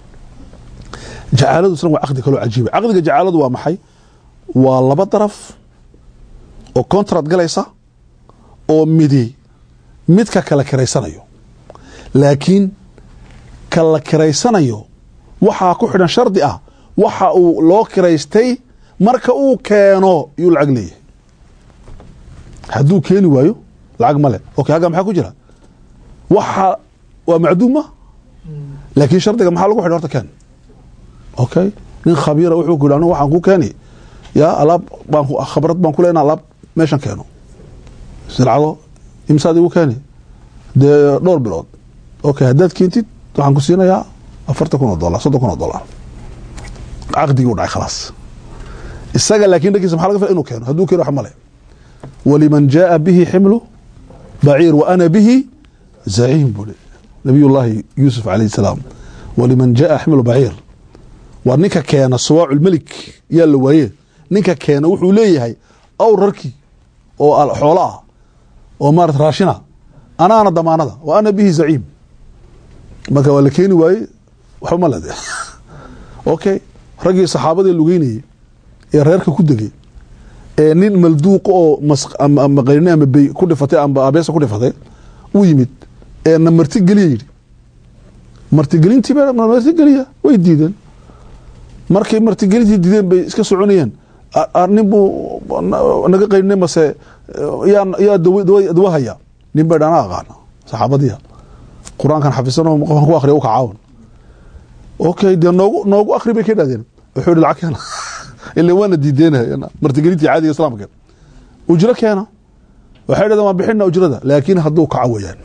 B: jacaaladu isna waa caqdi kaloo cajiiba caqdiga jacaaladu waa maxay waa laba daraf oo contract galaysa oo midi midka kala kiraysanayo laakiin ka la kiraysanayo waxaa ku xidhan shardi ah waxa uu loo kiraystay marka uu keeno yuu lacag leeyahay hadduu keeni waayo lacag male okay halkaa maxaa ku jira waxa waa macduuma laakiin shardiga maxaa lagu xidhan horta keen okay nin khabiira wuxuu ku yidhi anigu waxaan ku keeni yaa alaab baan ku- khabrad baan ku leenaha alaab meeshan keeno silcado imsaad igu keeni dee dhowr bilood okay haddaad keentid waxaan ku siinayaa afartan kun oo dolar soddon kun oo dolar caqdigii u dhacay khalaas isaga laakiin dhankiisa maxaa laga fila inuu keeno hadduu keeno wax male waliman jaaa bihi ximlu baciir wa ana bihi zaciim buu hi nabiyullaahi yuusuf calayhi salaam waliman jaaa ximlu baciir waa ninka keena suwaacu lmelik yaa la waaye ninka keena wuxuu leeyahay awr rarkii oo al- xoolo ah oo maarata raashina anaana damaanada wa ana bihi zaciim marka waa la keeni waaye waxba ma lede okay raggii saxaabadii lugeynayey ee reerka ku degay ee nin malduuq oo mas- ama ama qayni ama bey ku dhifatay amba abeesa ku dhifatay u yimid ee na martigeliya yidhi martigelintii baa na martigeliya way diideen markay martigelintii diideen bay iska soconayeen A- a- nin buu na- naga qaynay mase yaa yaa dawa dawa- dawa haya nin bay dhana aqaana saxaabadiya qur-aankan xafisanoo qofkan ku akriya u kacaawan okay dee noogu noogu akri bay ka idhahdeen wuxuu yihi lacag keena ila waana diideenahay martigelintii caadiga islaamka ujro keena waxay dhahdeen waan bixina ujrada laakiin hadduu kaco weyaan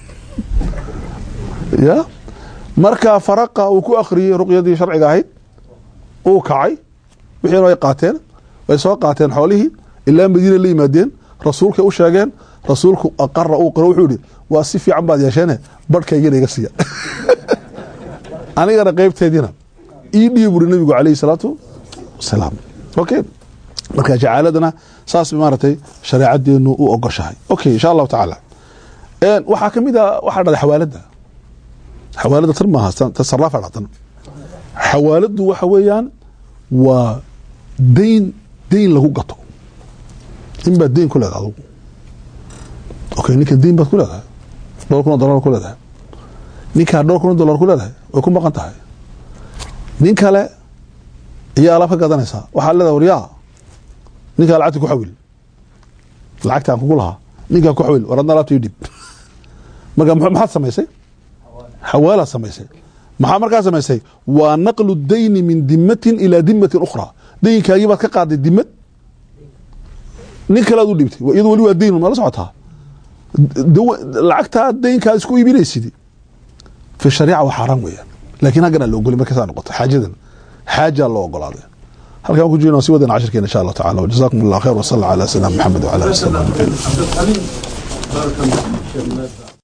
B: ya marka faraqa uu ku akhriyey ruqyadii sharciga ahayd uu kacay wixiina way qaateen way soo qaateen xoolihii ilaa madiina la yimaadeen rasuulkay u sheegeen rasuulku aqara uu qiro wuxuu yihi waa si fiican baad yeesheene barhkaygana iga siiya anigana qeybteediina ii dhiib buri nabigu calayhi salaatu wasalaam okay marka jacaaladana saas maaragtay shareecadeenu u ogoshahay okay insha allahu tacaala Een, waxaa ka mid a waxaa dhada xawaalada xawaalada tan maaha tan- tan saraafa dhatan xawaaladu waxa weeyaan waa dayn dayn lagu gato in baad dayn ku leedahay adugu okay ninkan dayn baad ku leedahay dhowr kun oo dollar ku leedahay ninkaa dhowr kun oo dollar ku leedahay way ku maqan tahay nin kale ayaa alaab ka gadanaysaa waxaa leedahay waryaa ninkaa lacagta ku xawil lacagtaan kugu lahaa ninkaa ku xawil war adna alaabta ii dhib marka muxuu- maxaad samaysay xawaalaad samaysay maxaa markaa samaysay waa naqlu dayni min dimatin ilaa dimatin ukhra daynkaagii baad ka qaaday dimad nin kale aad u dhibtay iyadu weli waa dayn ma la socotaa dawa- lacagtaa daynkaa isku iibinaysid fi shariica waa xaaraan weeyaan laakiin haggana la ogolay markaasaa noqoto xaajadan xaajaa loo ogolaaday halkaan ku jirna si wadana cashirkeena insha allah tacaala wajazaakum allah khayr wasala ala sayidina maxamed wala ali wasalam ajmaciin